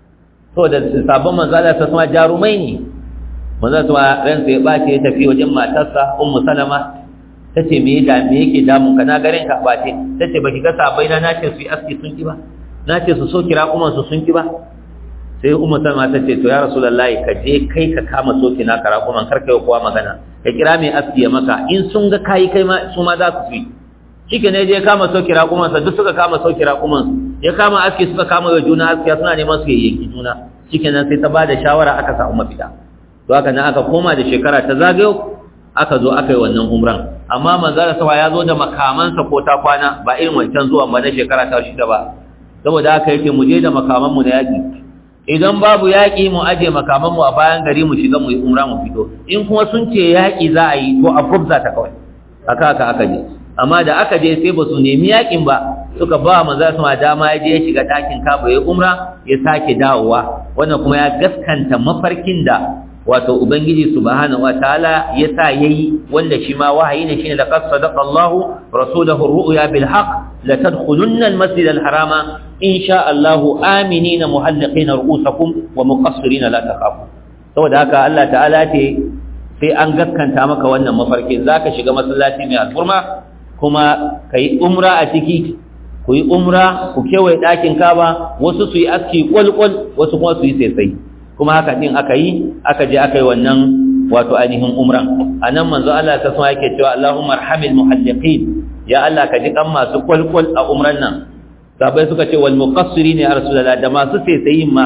to da sabon manzo Allah ta sama jarumai ne manzo sama ransa ya bace ya tafi wajen matarsa ummu salama tace me da me yake damun ka na garin ka bace tace baki ga sabai na nace su yi aski sun ki ba nace su so kira kuma su sun ki ba sai ummu salama tace to ya rasulullahi ka je kai ka kama soki na kara kuma kar kai kowa magana ka kira mai aski ya maka in sun ga kai kai ma su ma za su yi shike ne je kama soki raƙuman sa duk suka kama soki raƙuman ya kama aski suka kama wa juna aski suna neman su yanki juna shike nan sai ta bada shawara aka samu mafita to haka nan aka koma da shekara ta zagayo aka zo aka yi wannan umran amma manzara sawa ya zo da makamansa ko ta kwana ba irin wancan zuwan ba na shekara ta shida ba saboda haka yake mu je da makaman mu na yaki idan babu yaki mu aje makaman mu a bayan gari mu shiga mu yi umra mu fito in kuma sun ce yaki za a yi to a kubza ta kawai haka haka aka je amma da aka je sai ba su nemi yakin ba suka ba manzara sama dama ya je ya shiga ɗakin kaba ya umra ya sake dawowa wannan kuma ya gaskanta mafarkin da wato ubangiji subhanahu wataala yasa yayi wanda shi ma wahayi ne shine laqad sadaqa Allah rasulahu ar-ru'ya bil haqq la tadkhulunna al-masjid al-harama insha Allah aminina muhalliqina ru'usakum wa muqassirina la takhafu saboda haka Allah ta'ala ce sai an gaskanta maka wannan mafarki zaka shiga masallaci mai alfurma kuma kai umra a ciki ku yi umra ku kewaye ɗakin kaba wasu su yi aski kwalkwal wasu kuma su yi sai kuma haka din aka yi aka je aka yi wannan wato ainihin umran anan manzo Allah ta sama yake cewa Allahumma arhamil muhalliqin ya Allah ka ji kan masu kwalkwal a umran nan sabai suka ce wal muqassirin ya rasulullah da masu saisayin ma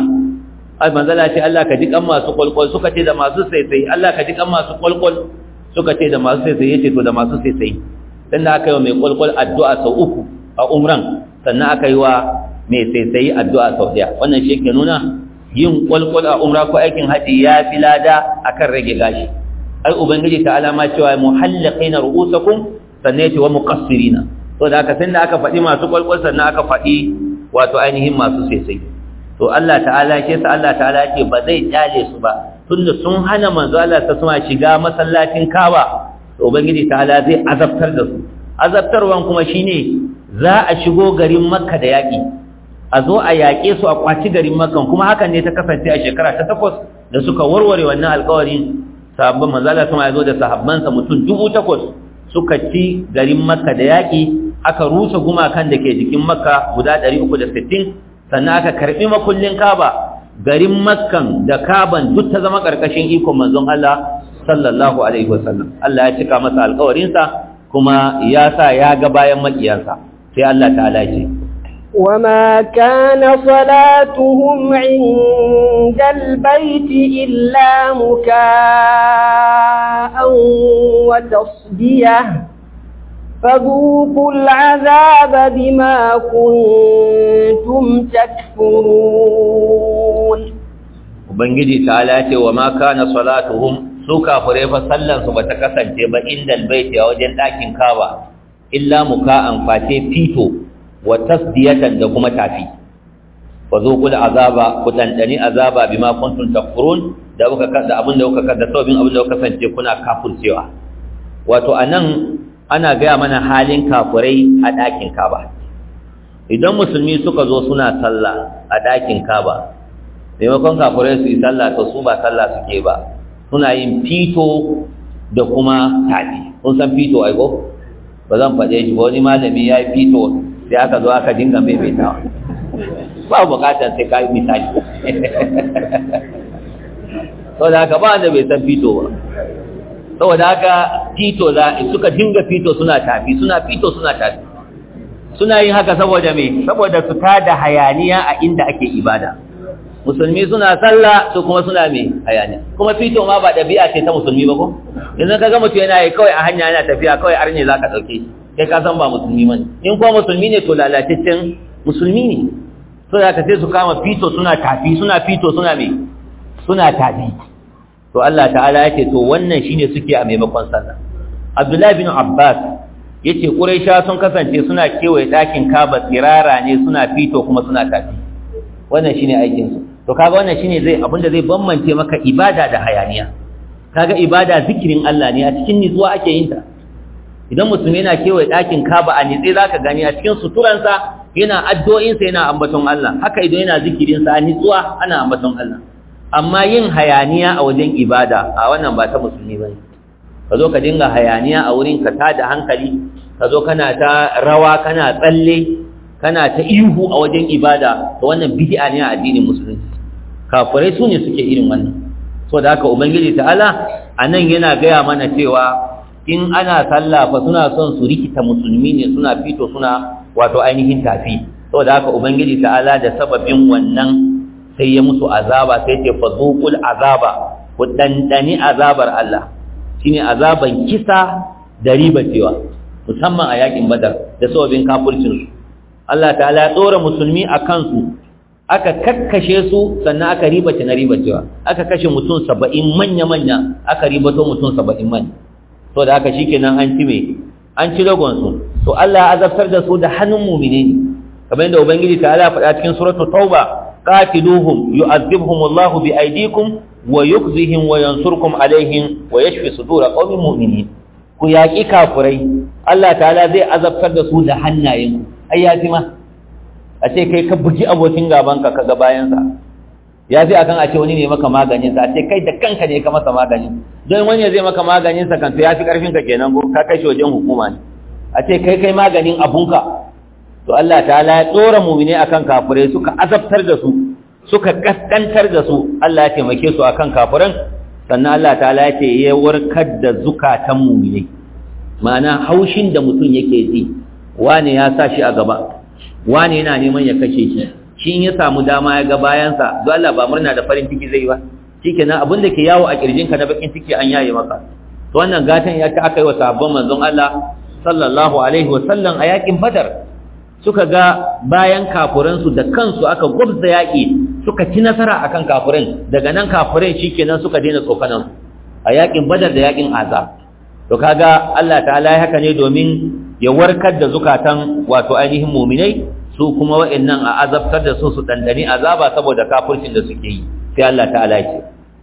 manzo Allah ce Allah ka ji kan masu kwalkwal suka ce da masu saisayi Allah ka ji kan masu kwalkwal suka ce da masu saisayi yace to da masu saisayi dan da aka yi wa mai kwalkwal addu'a sau uku a umran sannan aka yi wa mai saisayi addu'a sau daya wannan shi ke nuna yin kwalkwal a umra ko aikin haji ya fi lada akan rage gashi ai ubangiji ta alama cewa muhallaqina ru'usakum sannan yace wa muqassirina to da aka sanda aka faɗi masu kwalkwal sannan aka faɗi wato ainihin masu sesai to Allah ta'ala ke sa Allah ta'ala ce ba zai kyale su ba tunda sun hana manzo Allah ta suma shiga masallacin Kaaba to ubangiji ta'ala zai azabtar da su azabtarwan kuma shine za a shigo garin Makka da yaki a zo a yaƙe su a kwaci garin makan kuma hakan ne ta kasance a shekara ta takwas da suka warware wannan alƙawarin sahabban manzala kuma ya zo da sahabbansa mutum dubu takwas suka ci garin makka da yaƙi aka rusa gumakan da ke jikin makka guda ɗari uku da sittin sannan aka karɓi makullin kaba garin makkan da kaban duk ta zama ƙarƙashin ikon manzon Allah sallallahu alaihi wasallam Allah ya cika masa alƙawarinsa kuma ya sa ya ga bayan maƙiyansa sai Allah ta'ala ce وما كان صلاتهم عند البيت إلا مكاء وتصدية فذوقوا العذاب بما كنتم تكفرون Ubangiji ta ce wa ma kana salatuhum su kafirai fa sallan su bata kasance ba inda albayti a wajen ɗakin Kaaba illa muka'an face fito wa tasdiyatan da kuma tafi fa zuqul azaba ku dandani azaba bima kuntum takfurun da kuka kada abin da kuka kada sabin abin da kuka kasance kuna kafircewa wato anan ana gaya mana halin kafirai a dakin Kaaba idan musulmi suka zo suna sallah a dakin Kaaba maimakon kafirai su yi sallah to su ba sallah suke ba suna yin fito da kuma tafi kun san fito ai ko ba zan faɗe shi ba wani malami ya yi fito sai aka zo aka dinga maimaitawa ba bukatar sai ka yi misali saboda haka ba wanda bai san fito ba saboda haka fito za suka dinga fito suna tafi suna fito suna tafi suna yin haka saboda me saboda su tada hayaniya a inda ake ibada musulmi suna sallah su kuma suna me hayaniya kuma fito ma ba ɗabi'a ce ta musulmi ba ko yanzu ka ga mutum yana yi kawai a hanya yana tafiya kawai arne za ka ɗauke shi kai ka san ba musulmi bane in kuma musulmi ne to lalataccen musulmi ne so da ka sai su kama fito suna tafi suna fito suna me suna tafi to Allah ta'ala yake to wannan shine suke a maimakon sallah Abdullahi bin Abbas yace quraisha sun kasance suna kewaye dakin kaba tsirara ne suna fito kuma suna tafi wannan shine aikin su to kaga wannan shine zai abinda zai bambance maka ibada da hayaniya kaga ibada zikirin Allah ne a cikin nitsuwa ake yin ta idan musulmi yana kewaye dakin kaba a nitse zaka gani a cikin suturansa yana addu'o'insa yana ambaton Allah haka idan yana zikirin sa a nitsuwa ana ambaton Allah amma yin hayaniya a wajen ibada a wannan ba ta musulmi bane ka zo ka dinga hayaniya a wurin ka tada hankali ka zo kana ta rawa kana tsalle kana ta ihu a wajen ibada to wannan bid'a ne a addinin musulunci kafirai su ne suke irin wannan so da haka ubangiji ta'ala anan yana gaya mana cewa in ana sallah fa suna son su rikita musulmi ne suna fito suna wato ainihin tafi saboda haka ubangiji ta'ala da sababin wannan sai ya musu azaba sai ce fazuqul azaba ku dandani azabar Allah shine azaban kisa da ribacewa musamman a yakin badar da sababin kafircin su Allah ta'ala ya tsora musulmi a kansu aka kakkashe su sannan aka ribace na ribacewa aka kashe mutum saba'in manya-manya aka ribato mutum saba'in manya to da aka shikenan an ci me an ci ragon su to Allah ya azabtar da su da hannun mu'mine ne kamar yadda ubangiji ta ala faɗa cikin suratul tauba qatiluhum yu'adhibhum Allahu bi aydikum wa yukhzihim wa yansurkum alaihim wa yashfi sudur qaumin mu'minin ku yaki kafurai Allah ta'ala zai azabtar da su da hannayen ai ya ma a ce kai ka bugi abokin gaban ka kaga bayan sa ya fi akan a ce wani ne maka maganin sa a ce kai da kanka ne ka masa magani don wani zai maka maganin sa kan to ya fi karfin ka kenan ko ka kai shi wajen hukuma ne a ce kai kai maganin abunka to Allah ta'ala ya tsora mu'mine akan kafirai suka azabtar da su suka kaskantar da su Allah ya taimake su akan kafiran sannan Allah ta'ala ya ce ya warkar da zukatan mu'mine ma'ana haushin da mutum yake ji wane ya sa shi a gaba wane yana neman ya kashe shi shi in ya samu dama ya ga bayansa don Allah ba murna da farin ciki zai ba shikenan abin da ke yawo a kirjinka na bakin ciki an yaye maka to wannan gatan ya ta aka yi wa sahabban manzon Allah sallallahu alaihi wa sallam a yakin badar suka ga bayan kafuransu da kansu aka gwabza yaƙi suka ci nasara akan kafurin daga nan kafurai shikenan suka daina tsokanan a yaƙin badar da yaƙin azab to kaga Allah ta'ala ya haka ne domin ya warkar da zukatan wato ainihin muminai su kuma wa'annan a azabtar da su su dandani azaba saboda kafircin da suke yi sai Allah ta'ala ya ce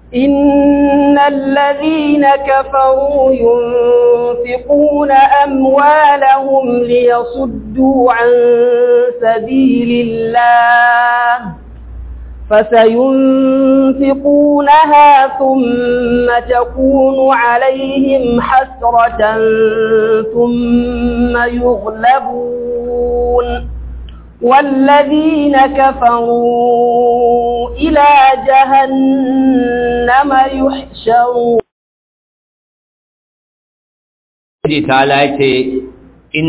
إن الذين كفروا ينفقون أموالهم ليصدوا عن سبيل الله فسينفقونها ثم تكون عليهم حسرة ثم يغلبون والذين كفروا إلى جهنم يحشرون تعالى إن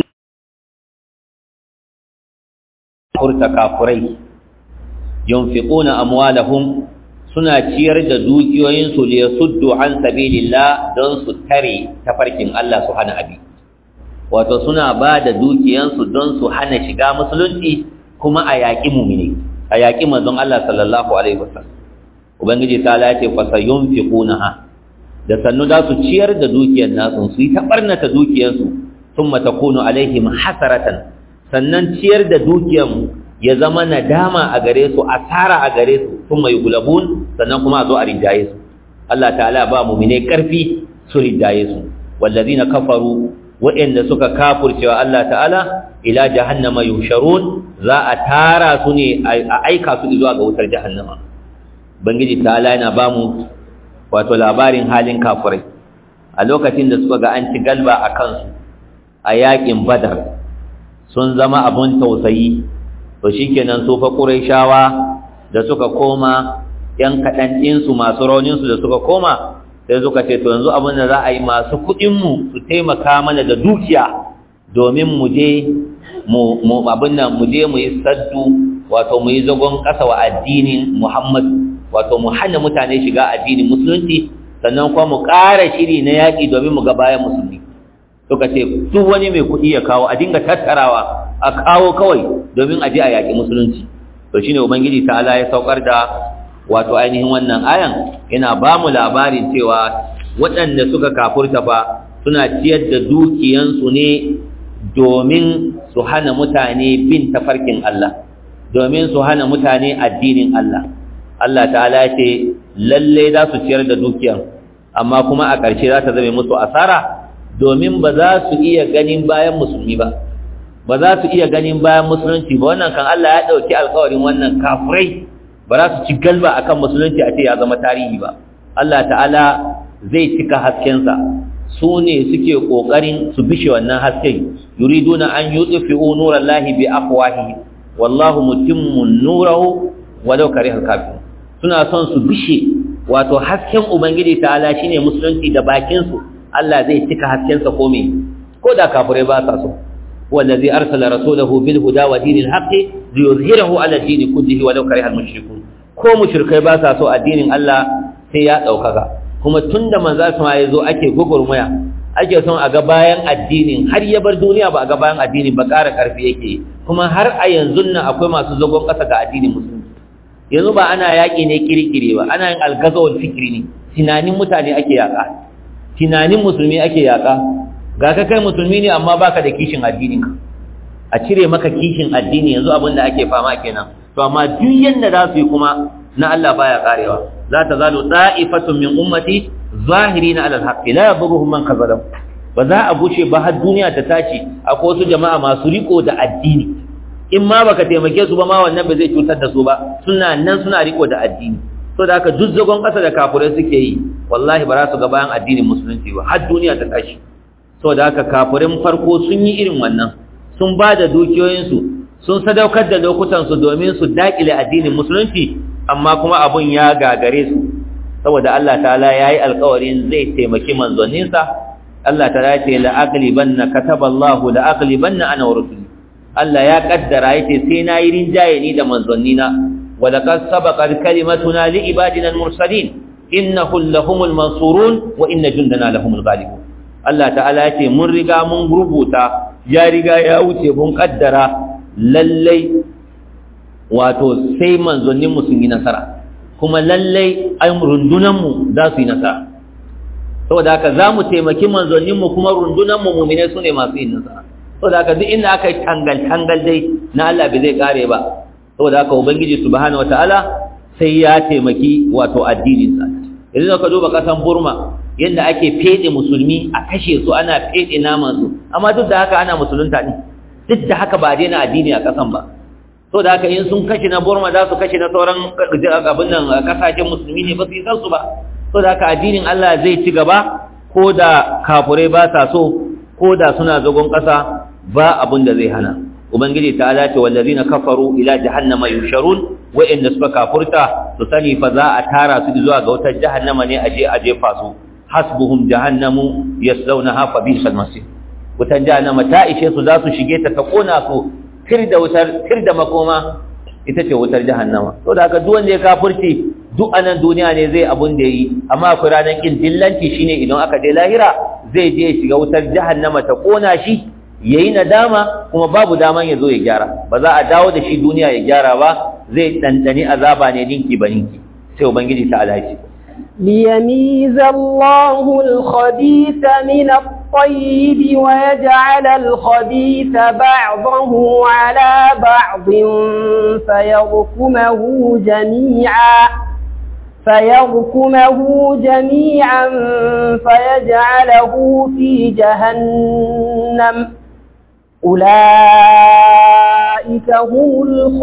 فرت كافري ينفقون أموالهم suna ciyar da dukiyoyinsu li yasuddu an sabilillah don su tare tafarkin Allah su hana abi wato suna ba da dukiyansu don su hana shiga musulunci kuma a yaƙi mumini a yaƙi manzon Allah sallallahu alaihi wasallam ubangiji ta lace fa sayunfiqunaha da sannu za su ciyar da dukiyar nasu su yi ta barnata dukiyarsu thumma takunu alaihim hasaratan sannan ciyar da dukiyar ya zama nadama a gare su asara a gare su thumma yughlabun sannan kuma a zo a rinjaye su Allah ta'ala ba mu'mine karfi su rinjaye su wallazina kafaru waɗanda suka kafurcewa Allah ta'ala ila jahannama yusharun za a tara su ne a aika su zuwa ga wutar jahannama bangiji ta'ala yana ba mu wato labarin halin kafurai a lokacin da suka ga an ci galba a kansu a yakin badar sun zama abun tausayi to shikenan su fa qurayshawa da suka koma yan kaɗan ɗinsu masu rauninsu da suka koma sai suka ce to yanzu abin da za a yi masu kuɗinmu su taimaka mana da dukiya domin mu je mu abin nan mu je mu yi saddu wato mu yi zagon ƙasa wa addinin Muhammad wato mu hana mutane shiga addinin musulunci sannan kuma mu ƙara shiri na yaƙi domin mu ga bayan musulmi suka ce duk wani mai kuɗi ya kawo a dinga tattarawa a kawo kawai domin a je a yaƙi musulunci to shine ubangiji ta'ala ya saukar da wato ainihin wannan ayan yana ba mu labarin cewa waɗanda suka kafurta fa suna ciyar da dukiyansu ne domin su hana mutane bin tafarkin Allah domin su hana mutane addinin Allah Allah ta'ala ce lalle za su ciyar da dukiyar amma kuma a ƙarshe za ta zame musu asara domin ba za su iya ganin bayan musulmi ba ba za su iya ganin bayan musulunci ba wannan kan Allah ya ɗauki alkawarin wannan kafirai ba za su ci galba akan musulunci a ce ya zama tarihi ba Allah ta'ala zai cika haskensa su ne suke ƙoƙarin su bishe wannan hasken yuriduna an yutfi'u nurallahi bi afwahi wallahu mutimmu nurahu walau karihal kafirun suna son su bishe wato hasken ubangiji ta'ala shine musulunci da bakin su Allah zai cika haskensa ko me ko da kafirai ba sa so wallazi arsala rasulahu bil huda wa dinil haqqi liyuzhirahu ala dini kullihi walau karihal mushrikun ko mushrikai ba sa so addinin Allah sai ya daukaka kuma tunda manzo sama yazo ake gugurmaya ake son a ga bayan addinin har ya bar duniya ba a ga bayan addinin ba ƙara ƙarfi yake kuma har a yanzu nan akwai masu zagon ƙasa ga addinin musulunci yanzu ba ana yaƙi ne kirkire ba ana yin algazawar fikiri ne tunanin mutane ake yaƙa tunanin musulmi ake yaƙa ga ka kai musulmi ne amma baka da kishin addinin ka a cire maka kishin addini yanzu abin da ake fama kenan to amma duk yanda za su yi kuma na Allah baya karewa za ta zalu da'ifatun min ummati zahirina ala alhaqi la yadurruhum man kazalam ba za a bushe ba har duniya ta tashi akwai wasu jama'a masu riko da addini in ma baka taimake su ba ma wannan ba zai cutar da su ba suna nan suna riko da addini so da haka duk zagon ƙasa da kafirai suke yi wallahi ba za su ga bayan addinin musulunci ba har duniya ta tashi so da haka kafirin farko sun yi irin wannan sun ba da dukiyoyinsu sun sadaukar da lokutansu domin su daƙile addinin musulunci amma kuma abun ya gagare su saboda Allah ta'ala ya yi alkawarin zai taimaki manzanninsa Allah ta'ala ce la'aqlibanna kataballahu la'aqlibanna ana wa rusuli Allah ya kaddara yace sai na yi rinjaye ni da manzannina wa laqad sabaqat kalimatuna li ibadina al-mursalin innahum lahumul mansurun wa inna jundana lahumul ghalibun Allah ta'ala yace mun riga mun rubuta ya riga ya wuce mun kaddara lallai wato sai manzanninmu sun yi nasara kuma lallai ai rundunanmu za su yi nasara saboda haka za mu taimaki manzanninmu kuma rundunanmu mumine su ne masu yin nasara saboda haka duk inda aka yi tangal-tangal dai na Allah bai zai kare ba saboda haka ubangiji subhanahu wataala sai ya taimaki wato addininsa idan ka duba kasan burma yadda ake fede musulmi a kashe su ana fede naman su amma duk da haka ana musulunta ne duk da haka ba daina addini a kasan ba so da haka in sun kashe na burma za su kashe na sauran abin nan kasashen musulmi ne ba su yi su ba so da haka addinin Allah zai ci gaba ko da kafurai ba sa so ko da suna zagon ƙasa ba abin da zai hana ubangiji ta ala ce wallazina kafaru ila jahannama yusharun wa'inda suka kafurta su sani fa za a tara su zuwa ga wutar jahannama ne aje a jefa su hasbuhum jahannamu yaslawnaha fa bi'sal masir wutar jahannama ta ishe su za su shige ta ta kona su tir da wutar tir da makoma ita ce wutar jahannama to da haka duk wanda ya kafirci duk anan duniya ne zai abun da yi amma akwai ranar kin dillanci shine idan aka je lahira zai je ya shiga wutar jahannama ta kona shi yayi nadama kuma babu daman ya zo ya gyara ba za a dawo da shi duniya ya gyara ba zai dandani azaba ne dinki ba ninki sai ubangiji ta alaci ليميز الله الخبيث من الطيب ويجعل الخبيث بعضه على بعض فيركمه جميعا فيركمه جميعا فيجعله في جهنم أولئك هم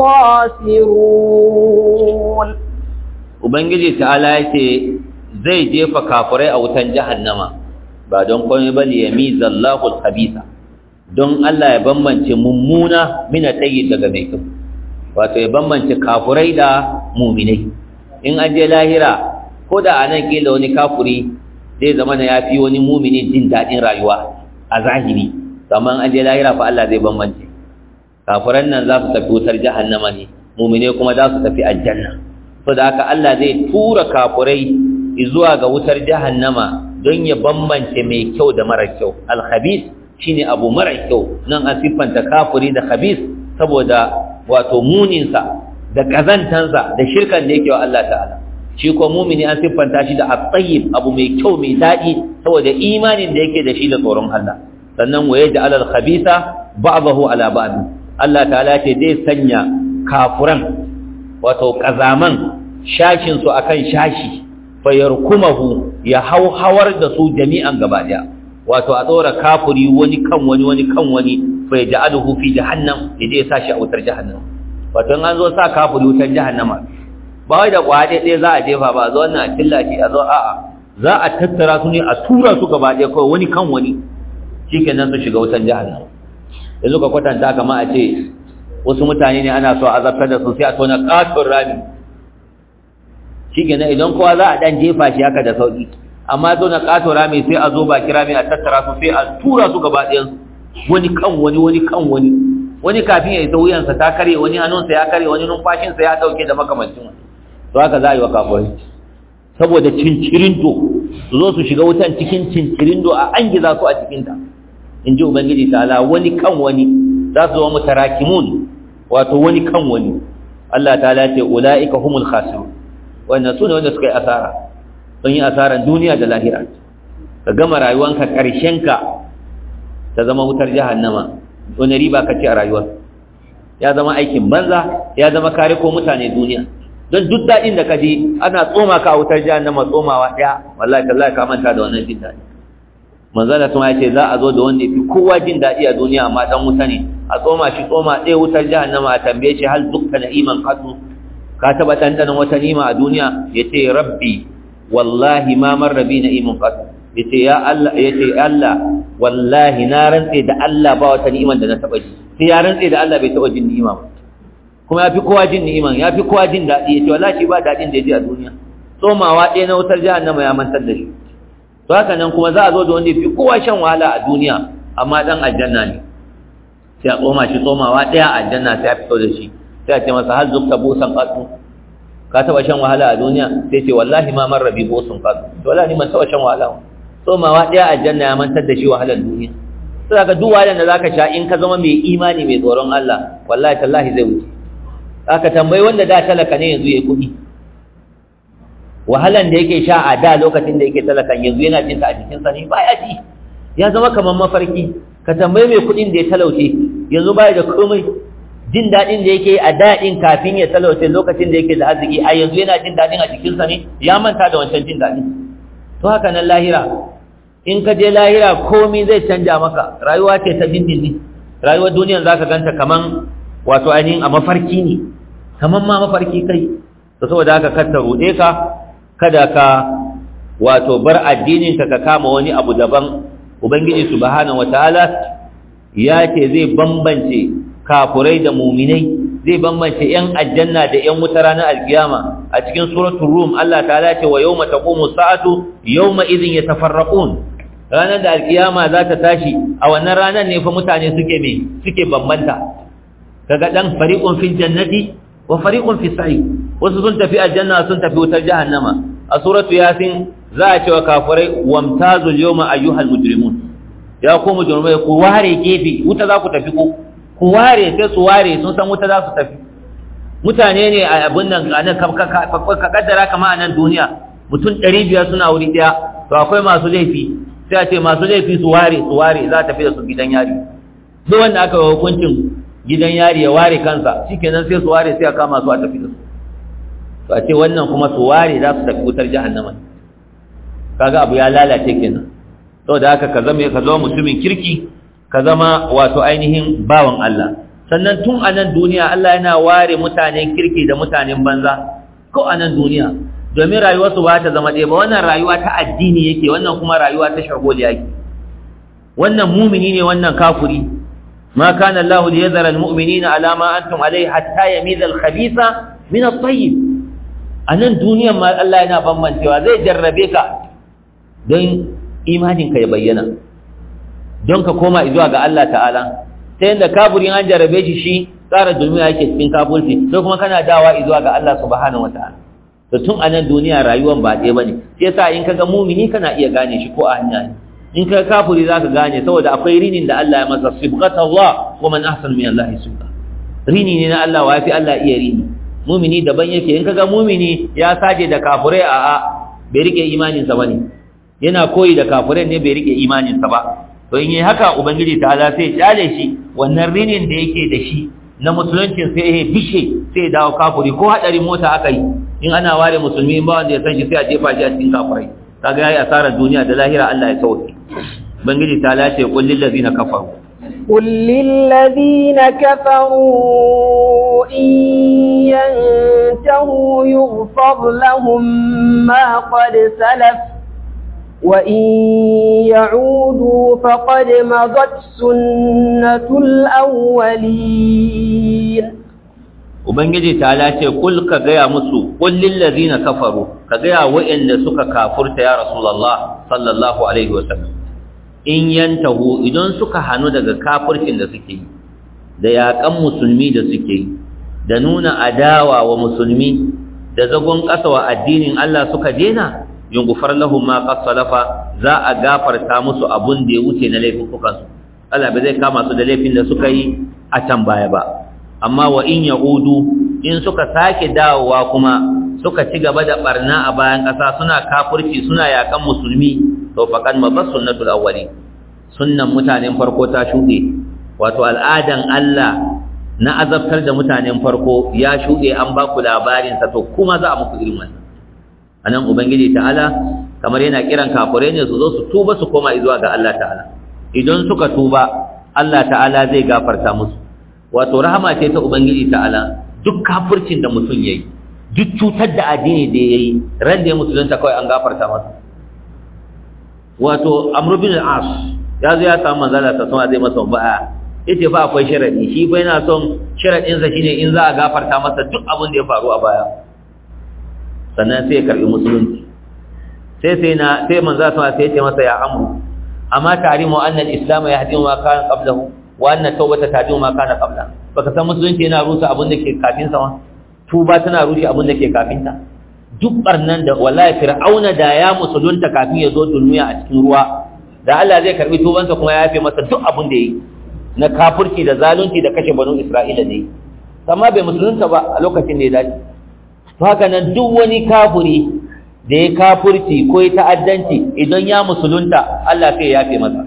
الخاسرون ubangiji ta'ala yace zai jefa kafirai a wutan jahannama ba don komai ba li yamizallahu al-khabitha don Allah ya bambance mummuna mina tayyib daga mai kyau wato ya bambance kafirai da mu'minai in an je lahira ko da anan kila wani kafiri zai zama na yafi wani mu'mini jin dadin rayuwa a zahiri amma an je lahira fa Allah zai bambance kafiran nan za su tafi wutar jahannama ne mu'minai kuma za su tafi aljanna saboda haka Allah zai tura kafurai zuwa ga wutar jahannama don ya bambance mai kyau da mara kyau al-khabith shine abu mara kyau nan an siffanta kafuri da khabith saboda wato muninsa da kazantansa da shirkan da yake wa Allah ta'ala shi ko mumini an siffanta shi da at-tayyib abu mai kyau mai dadi saboda imanin da yake da shi da tsoron Allah sannan wa yaj'al al-khabitha ba'dahu ala ba'd Allah ta'ala ce zai sanya kafuran wato kazaman shashin su akan shashi fayarkumahu ya hauhawar da su jami'an gaba daya wato a tsora kafuri wani kan wani wani kan wani fa yaj'aluhu fi jahannam yaje ya sashi a wutar jahannam wato in an zo sa kafuri wutar jahannama ba wai da kwade ɗaya za a jefa ba a zo wannan a killa shi a zo a'a za a tattara su ne a tura su gaba ɗaya kawai wani kan wani shikenan su shiga wutar jahannama yanzu ka kwatanta kama a ce wasu mutane ne ana so a zartar da su sai a tona katon rami shikenan idan kowa za a dan jefa shi haka da sauki amma zo na katon rami sai a zo baki rami a tattara su sai a tura su gaba ɗayan wani kan wani wani kan wani wani kafin ya isa wuyansa ta kare wani hannunsa ya kare wani numfashinsa ya dauke da makamancin wani to haka za a yi wa kafirai saboda cincirindo su zo su shiga wutan cikin cincirindo a an giza su a cikinta in ji ubangiji ta'ala wani kan wani za su zama mutarakimun wato wani kan wani Allah ta'ala ce ula'ika humul khasirun wannan su ne wanda suka yi asara sun yi asaran duniya da lahira ka gama rayuwanka ƙarshenka ta zama wutar jahannama wani riba ka ce a rayuwa ya zama aikin banza ya zama kare ko mutane duniya don duk daɗin da ka ji ana tsoma ka a wutar jahannama tsomawa ɗaya wallahi tallahi ka manta da wannan jin daɗi manzala sun ce za a zo da wanda fi kowa jin daɗi a duniya amma dan wuta ne a tsoma shi tsoma ɗaya wutar jahannama a tambaye shi hal dukka na iman katu ka taɓa ɗanɗanon wata nima a duniya ya ce rabbi wallahi ma marra bi na iman katu ya ce ya Allah ya ce Allah wallahi na rantse da Allah ba wata ni'iman da na taɓa ji sai ya rantse da Allah bai taɓa jin ni'ima ba kuma ya fi kowa jin ni'iman ya fi kowa jin daɗi ya ce wallahi shi ba daɗin da ya ji a duniya tsomawa ɗaya na wutar jahannama ya mantar da shi to haka nan kuma za a zo da wanda fi kowa shan wahala a duniya amma dan aljanna ne sai a tsoma shi tsomawa daya a aljanna sai a fito da shi sai a ce masa hal zukta busan qatu ka taba shan wahala a duniya sai ce wallahi ma man rabi busun qatu to wallahi man taba shan wahala tsomawa daya a aljanna ya mantar da shi wahalar duniya sai ka duk wahalar da zaka sha in ka zama mai imani mai tsoron Allah wallahi tallahi zai wuce aka tambayi wanda da talaka ne yanzu yayi kuɗi wahalan da yake sha a da lokacin da yake talakan yanzu yana jin ta a jikinsa ne baya ji ya zama kamar mafarki ka tambayi mai kuɗin da ya talauce yanzu baya da komai jin daɗin da yake a daɗin kafin ya talauce lokacin da yake da arziki a yanzu yana jin daɗin a jikinsa ne ya manta da wancan jin daɗin to haka nan lahira in ka je lahira komai zai canja maka rayuwa ce ta dindindin rayuwar duniyan zaka ganta kaman wato ainihin a mafarki ne kaman ma mafarki kai to saboda haka kar ta ruɗe ka kada ka wato bar addininka ka kama wani abu daban ubangiji subhanahu wataala ya ce zai bambance kafurai da muminai zai bambance yan aljanna da yan wuta ranar alkiyama a cikin suratul rum Allah ta'ala ce wa yawma taqumu sa'atu yawma idhin yatafarraqun ranar da alkiyama za ta tashi a wannan ranar ne fa mutane suke me suke bambanta kaga dan fariqun fil jannati wa fariqun fis sa'i wasu sun tafi aljanna sun tafi wutar jahannama a suratu yasin za a ce wa kafirai wamtazul yawma ayyuhal mujrimun ya ku mujrimai ku ware gefe wuta za ku tafi ku ku ware sai su ware sun san wuta za su tafi mutane ne a abin nan a nan ka kaddara kama a nan duniya mutum ɗari biyar suna wuri ɗaya to akwai masu laifi sai a ce masu laifi su ware su ware za a tafi da su gidan yari duk wanda aka yi hukuncin gidan yari ya ware kansa shikenan sai su ware sai a kama su a tafi da su to a ce wannan kuma su ware za su tafi wutar jahannama kaga abu ya lalace kenan saboda haka ka zama ka zama mutumin kirki ka zama wato ainihin bawan Allah sannan tun a nan duniya Allah yana ware mutanen kirki da mutanen banza ko a nan duniya domin rayuwarsu ba ta zama ɗaya ba wannan rayuwa ta addini yake wannan kuma rayuwa ta shagoliya yake wannan mumini ne wannan kafuri ما كان الله ليذر المؤمنين على ما أنتم عليه حتى يميز الخبيث من الطيب anan duniyan ma Allah yana bambancewa zai jarrabe ka don imaninka ya bayyana don ka koma zuwa ga Allah ta'ala ta yadda kaburin an jarrabe shi shi tsara duniya yake cikin kafurci sai kuma kana dawa zuwa ga Allah subhanahu wataala to tun anan duniya rayuwar ba ɗaya bane sai yasa in kaga mumini kana iya gane shi ko a hanya ne in ka kafuri zaka gane saboda akwai rinin da Allah ya masa sibghata Allah wa man ahsanu min Allah sibgha rini ne na Allah wa fi Allah iya rini mumini daban yake in kaga mumini ya saje da kafurai a a bai rike imanin sa bane yana koyi da kafurai ne bai rike imanin sa ba to in yi haka ubangiji ta'ala sai ya kyale shi wannan rinin da yake da shi na musuluncin sai ya bishe sai ya dawo kafuri ko hadarin mota aka yi in ana ware musulmi ba wanda ya san shi sai a jefa shi a cikin kafurai kaga yayi asarar duniya da lahira Allah ya sauke ubangiji ta'ala ce qul lil ladina kafaru قل للذين كفروا إن ينتهوا يغفر لهم ما قد سلف وإن يعودوا فقد مضت سنة الأولين Ubangiji ta lace kul ka gaya musu kullin lazina kafaru ka gaya wa'anda suka kafurta ya Rasulullah sallallahu alaihi wasallam in yantahu idan suka hanu daga kafircin da suke yi da yaƙan musulmi da suke yi da nuna adawa wa musulmi da zagon ƙasa wa addinin Allah suka dena yungufar lahum ma qad salafa za a gafarta musu abun da ya wuce na laifukan su Allah ba zai kama su da laifin da suka yi a can baya ba amma wa in yaudu in suka sake dawowa kuma suka ci gaba da barna a bayan ƙasa suna kafirci suna yaƙan musulmi to faqad mabas sunnatul awwali sunnan mutanen farko ta shuɗe wato al'adan Allah na azabtar da mutanen farko ya shuɗe an ba ku labarin sa to kuma za a muku irin wannan anan ubangiji ta'ala kamar yana kiran kafirai ne su zo su tuba su koma zuwa ga Allah ta'ala idan suka tuba Allah ta'ala zai gafarta musu wato rahama ce ta ubangiji ta'ala duk kafircin da mutum yayi duk cutar da addini da yayi ran da ya musulunta kawai an gafarta masa wato amr bin al-as ya zo ya samu manzala ta sama zai masa ba'a yace fa akwai sharadi shi fa yana son sharadin sa shine in za a gafarta masa duk abin da ya faru a baya sannan sai ya karbi musulunci sai sai na sai manzala sama sai ya ce masa ya amru amma tarimu anna al-islam yahdimu ma kana qablahu wa anna tawbata tahdimu ma kana qabla baka san musulunci yana rusa abin da ke kafin sa ma tuba tana rushe abin da ke kafin ta duk barnan da wallahi fir'auna da ya musulunta kafin ya zo duniya a cikin ruwa da Allah zai karbi tubansa kuma ya yafe masa duk abin da yi na kafirci da zalunci da kashe banu Isra'ila ne amma bai musulunta ba a lokacin da ya dace to haka nan duk wani kafiri da ya kafirci ko ya ta'addanci idan ya musulunta Allah sai ya yafe masa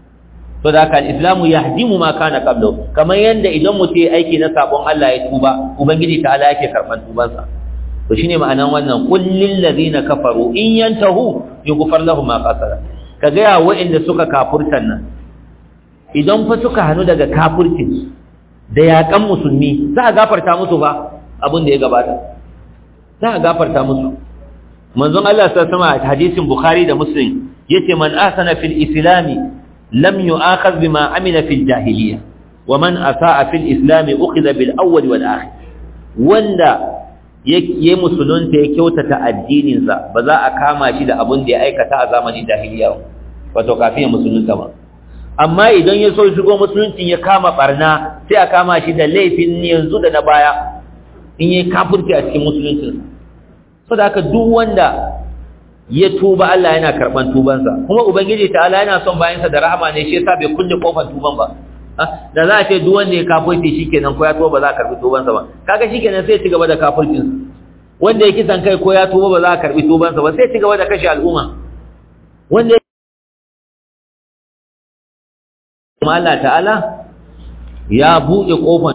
to da kan islamu yahdimu ma kana qablu kamar yanda idan mutum ya aiki na sabon Allah ya tuba ubangiji ta Allah yake karban tubansa to shine ma'anan wannan qul lil ladina kafaru in yantahu yughfar lahum ma qasara kaga ya wa'inda suka kafurtan nan idan fa suka hanu daga kafircin da yakan musulmi za a gafarta musu ba abin da ya gabata za a gafarta musu manzon Allah sallallahu alaihi wasallam hadisin bukhari da muslim yace man ahsana fil islami lam yu'akhadh bima amila fil jahiliyyah wa man asaa fil islami ukhidha bil awwal wal akhir wanda ya musulunta ya kyautata addininsa ba za a kama shi da abin da ya aikata a zamanin jahiliya wato kafin ya musulunta ba amma idan ya so shigo musuluncin ya kama barna sai a kama shi da laifin yanzu da na baya in yi kafirci a cikin musuluncin so da haka duk wanda ya tuba Allah yana karban tubansa kuma ubangiji ta Allah yana son bayansa da rahama ne shi yasa bai kulle kofar tuban ba da za a ce duk wanda ya kafirci shikenan ko ya tuba ba za a karbi tubansa ba kaga shikenan sai ya ci gaba da kafircin wanda ya kisan kai ko ya tuba ba za a karbi tubansa ba sai ya ci gaba da kashe al'umma wanda kuma Allah ta'ala ya buɗe kofar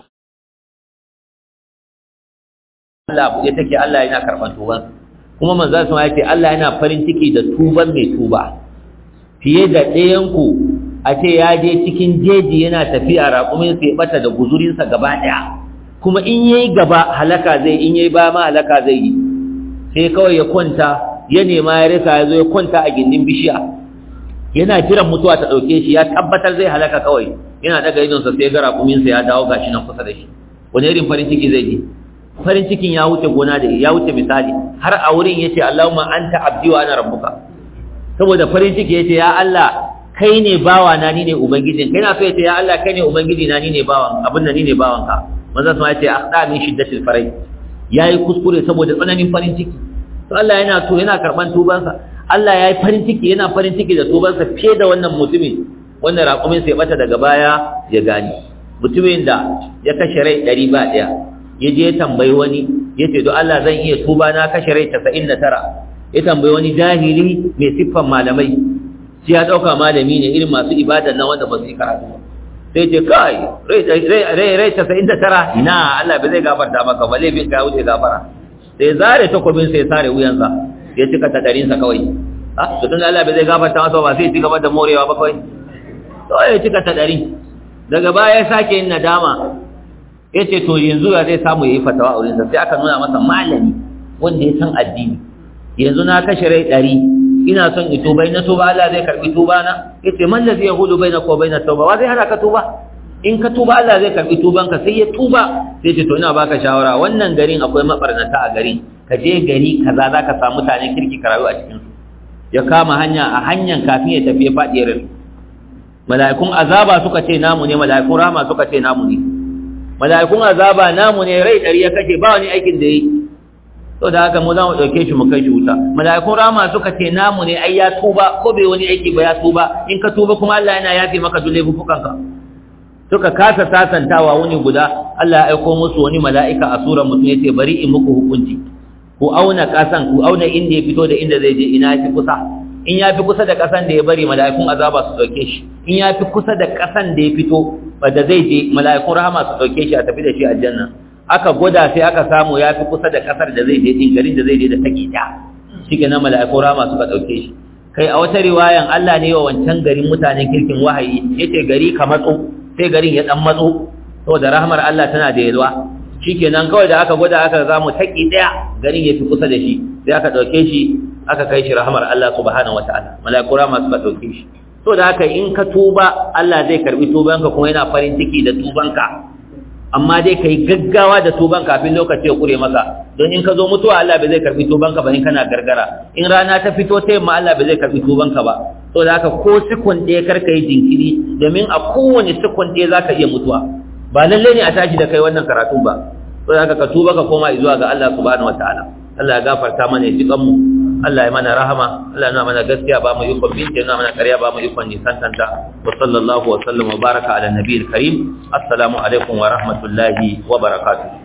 Allah buɗe take Allah yana karban tubansa kuma manzo sun ya ce Allah yana farin ciki da tuban mai tuba fiye da ɗayan ku a ce ya je cikin jeji yana tafiya raƙumin sai bata da guzurinsa gaba ɗaya kuma in yayi gaba halaka zai in yayi ba ma halaka zai yi sai kawai ya kwanta ya nema ya rasa ya zo ya kwanta a gindin bishiya yana jiran mutuwa ta ɗauke shi ya tabbatar zai halaka kawai yana daga idonsa sai ga raƙuminsa ya dawo gashi nan kusa da shi wani irin farin ciki zai ji farin cikin ya wuce gona da ya wuce misali har a wurin yace Allahumma anta abdi wa ana rabbuka saboda farin ciki yace ya Allah kai ne bawa na ni ne ubangijin kai na so yace ya Allah kai ne ubangiji na ni ne bawan abin da ni ne bawan ka manzo sun yace akhda min shiddatil farai yayi kuskure saboda tsananin farin ciki to Allah yana to yana karban tubansa Allah yayi farin ciki yana farin ciki da tubansa fiye da wannan mutumin wannan raƙumin sai bata daga baya ya gani mutumin da ya kashe rai ɗari ba ɗaya ya je tambayi wani ya ce don Allah zan iya tuba na kashe rai casa'in da tara ya tambayi wani jahili mai siffan malamai shi ya dauka malami ne irin masu ibada na wanda ba su yi karatu ba sai ce kai rai rai casa'in da tara ina Allah bai zai gafarta maka ba laifin ka wuce gafara sai zare takobin sai sare wuyansa ya cika ta ɗarinsa kawai a to tun Allah bai zai gafarta masa ba sai ci gaba da morewa ba kawai to ya cika ta ɗari daga baya ya sake yin nadama ya ce to yanzu ya zai samu ya yi fatawa a wurinsa sai aka nuna masa malami wanda ya san addini yanzu na kashe rai ɗari ina son in tuba na tuba Allah zai karbi tuba na yace man ladhi yahudu bainaka wa bainat tauba wa zai hana ka tuba in ka tuba Allah zai karbi tuban ka sai ya tuba sai ce to ina baka shawara wannan garin akwai mabarnata a gari ka je gari kaza zaka samu mutanen kirki ka rayu a cikin su ya kama hanya a hanyan kafin ya tafi fadiyar mala'ikun azaba suka ce namu ne mala'ikun rahama suka ce namu ne mala'ikun azaba namu ne rai dari ya kashe ba wani aikin da yi to da haka mu za mu ɗauke shi mu kai shi wuta mala'ikun rama suka ce namu ne ai ya tuba ko bai wani aiki ba ya tuba in ka tuba kuma Allah yana yafe maka duk laifukanka suka kasa sasantawa wani guda Allah ya aiko musu wani mala'ika a surar mutum yace bari in muku hukunci ku auna kasan ku auna inda ya fito da inda zai je ina yafi kusa in ya fi kusa da kasan da ya bari mala'ikun azaba su ɗauke shi in ya fi kusa da kasan da ya fito da zai je mala'ikun rahama su ɗauke shi a tafi da shi aljanna aka gwada sai aka samu ya fi kusa da kasar da zai je din garin da zai je da take ta shi ke na mala'iku rama suka ɗauke shi kai a wata riwayan Allah ne wa wancan garin mutanen kirkin wahayi ya ce gari ka matso sai garin ya ɗan matso saboda rahmar Allah tana da yalwa shi kenan kawai da aka gwada aka zamu taki ɗaya garin ya fi kusa da shi sai aka ɗauke shi aka kai shi rahmar Allah subhanahu wataala mala'iku rama suka ɗauke shi to da haka in ka tuba Allah zai karbi tubanka kuma yana farin ciki da tubanka amma dai kai gaggawa da tuban kafin lokaci ya kure maka don in ka zo mutuwa Allah bai zai karbi tubanka ba in kana gargara in rana ta fito ta yamma Allah bai zai karbi tubanka ba to da haka ko sikon ɗaya kar ka yi jinkiri domin a kowane sikon ɗaya za ka iya mutuwa ba lalle ne a tashi da kai wannan karatun ba to da haka ka tuba ka koma zuwa ga Allah subhanahu wataala Allah ya gafarta mana ya ji kanmu Allah ya mana rahama Allah ya mana gaskiya ba mu yukon binci ya mana ƙarya ba mu yukon nisantanta wa sallallahu wa sallam wa baraka ala nabiyil karim assalamu alaikum wa rahmatullahi wa barakatuh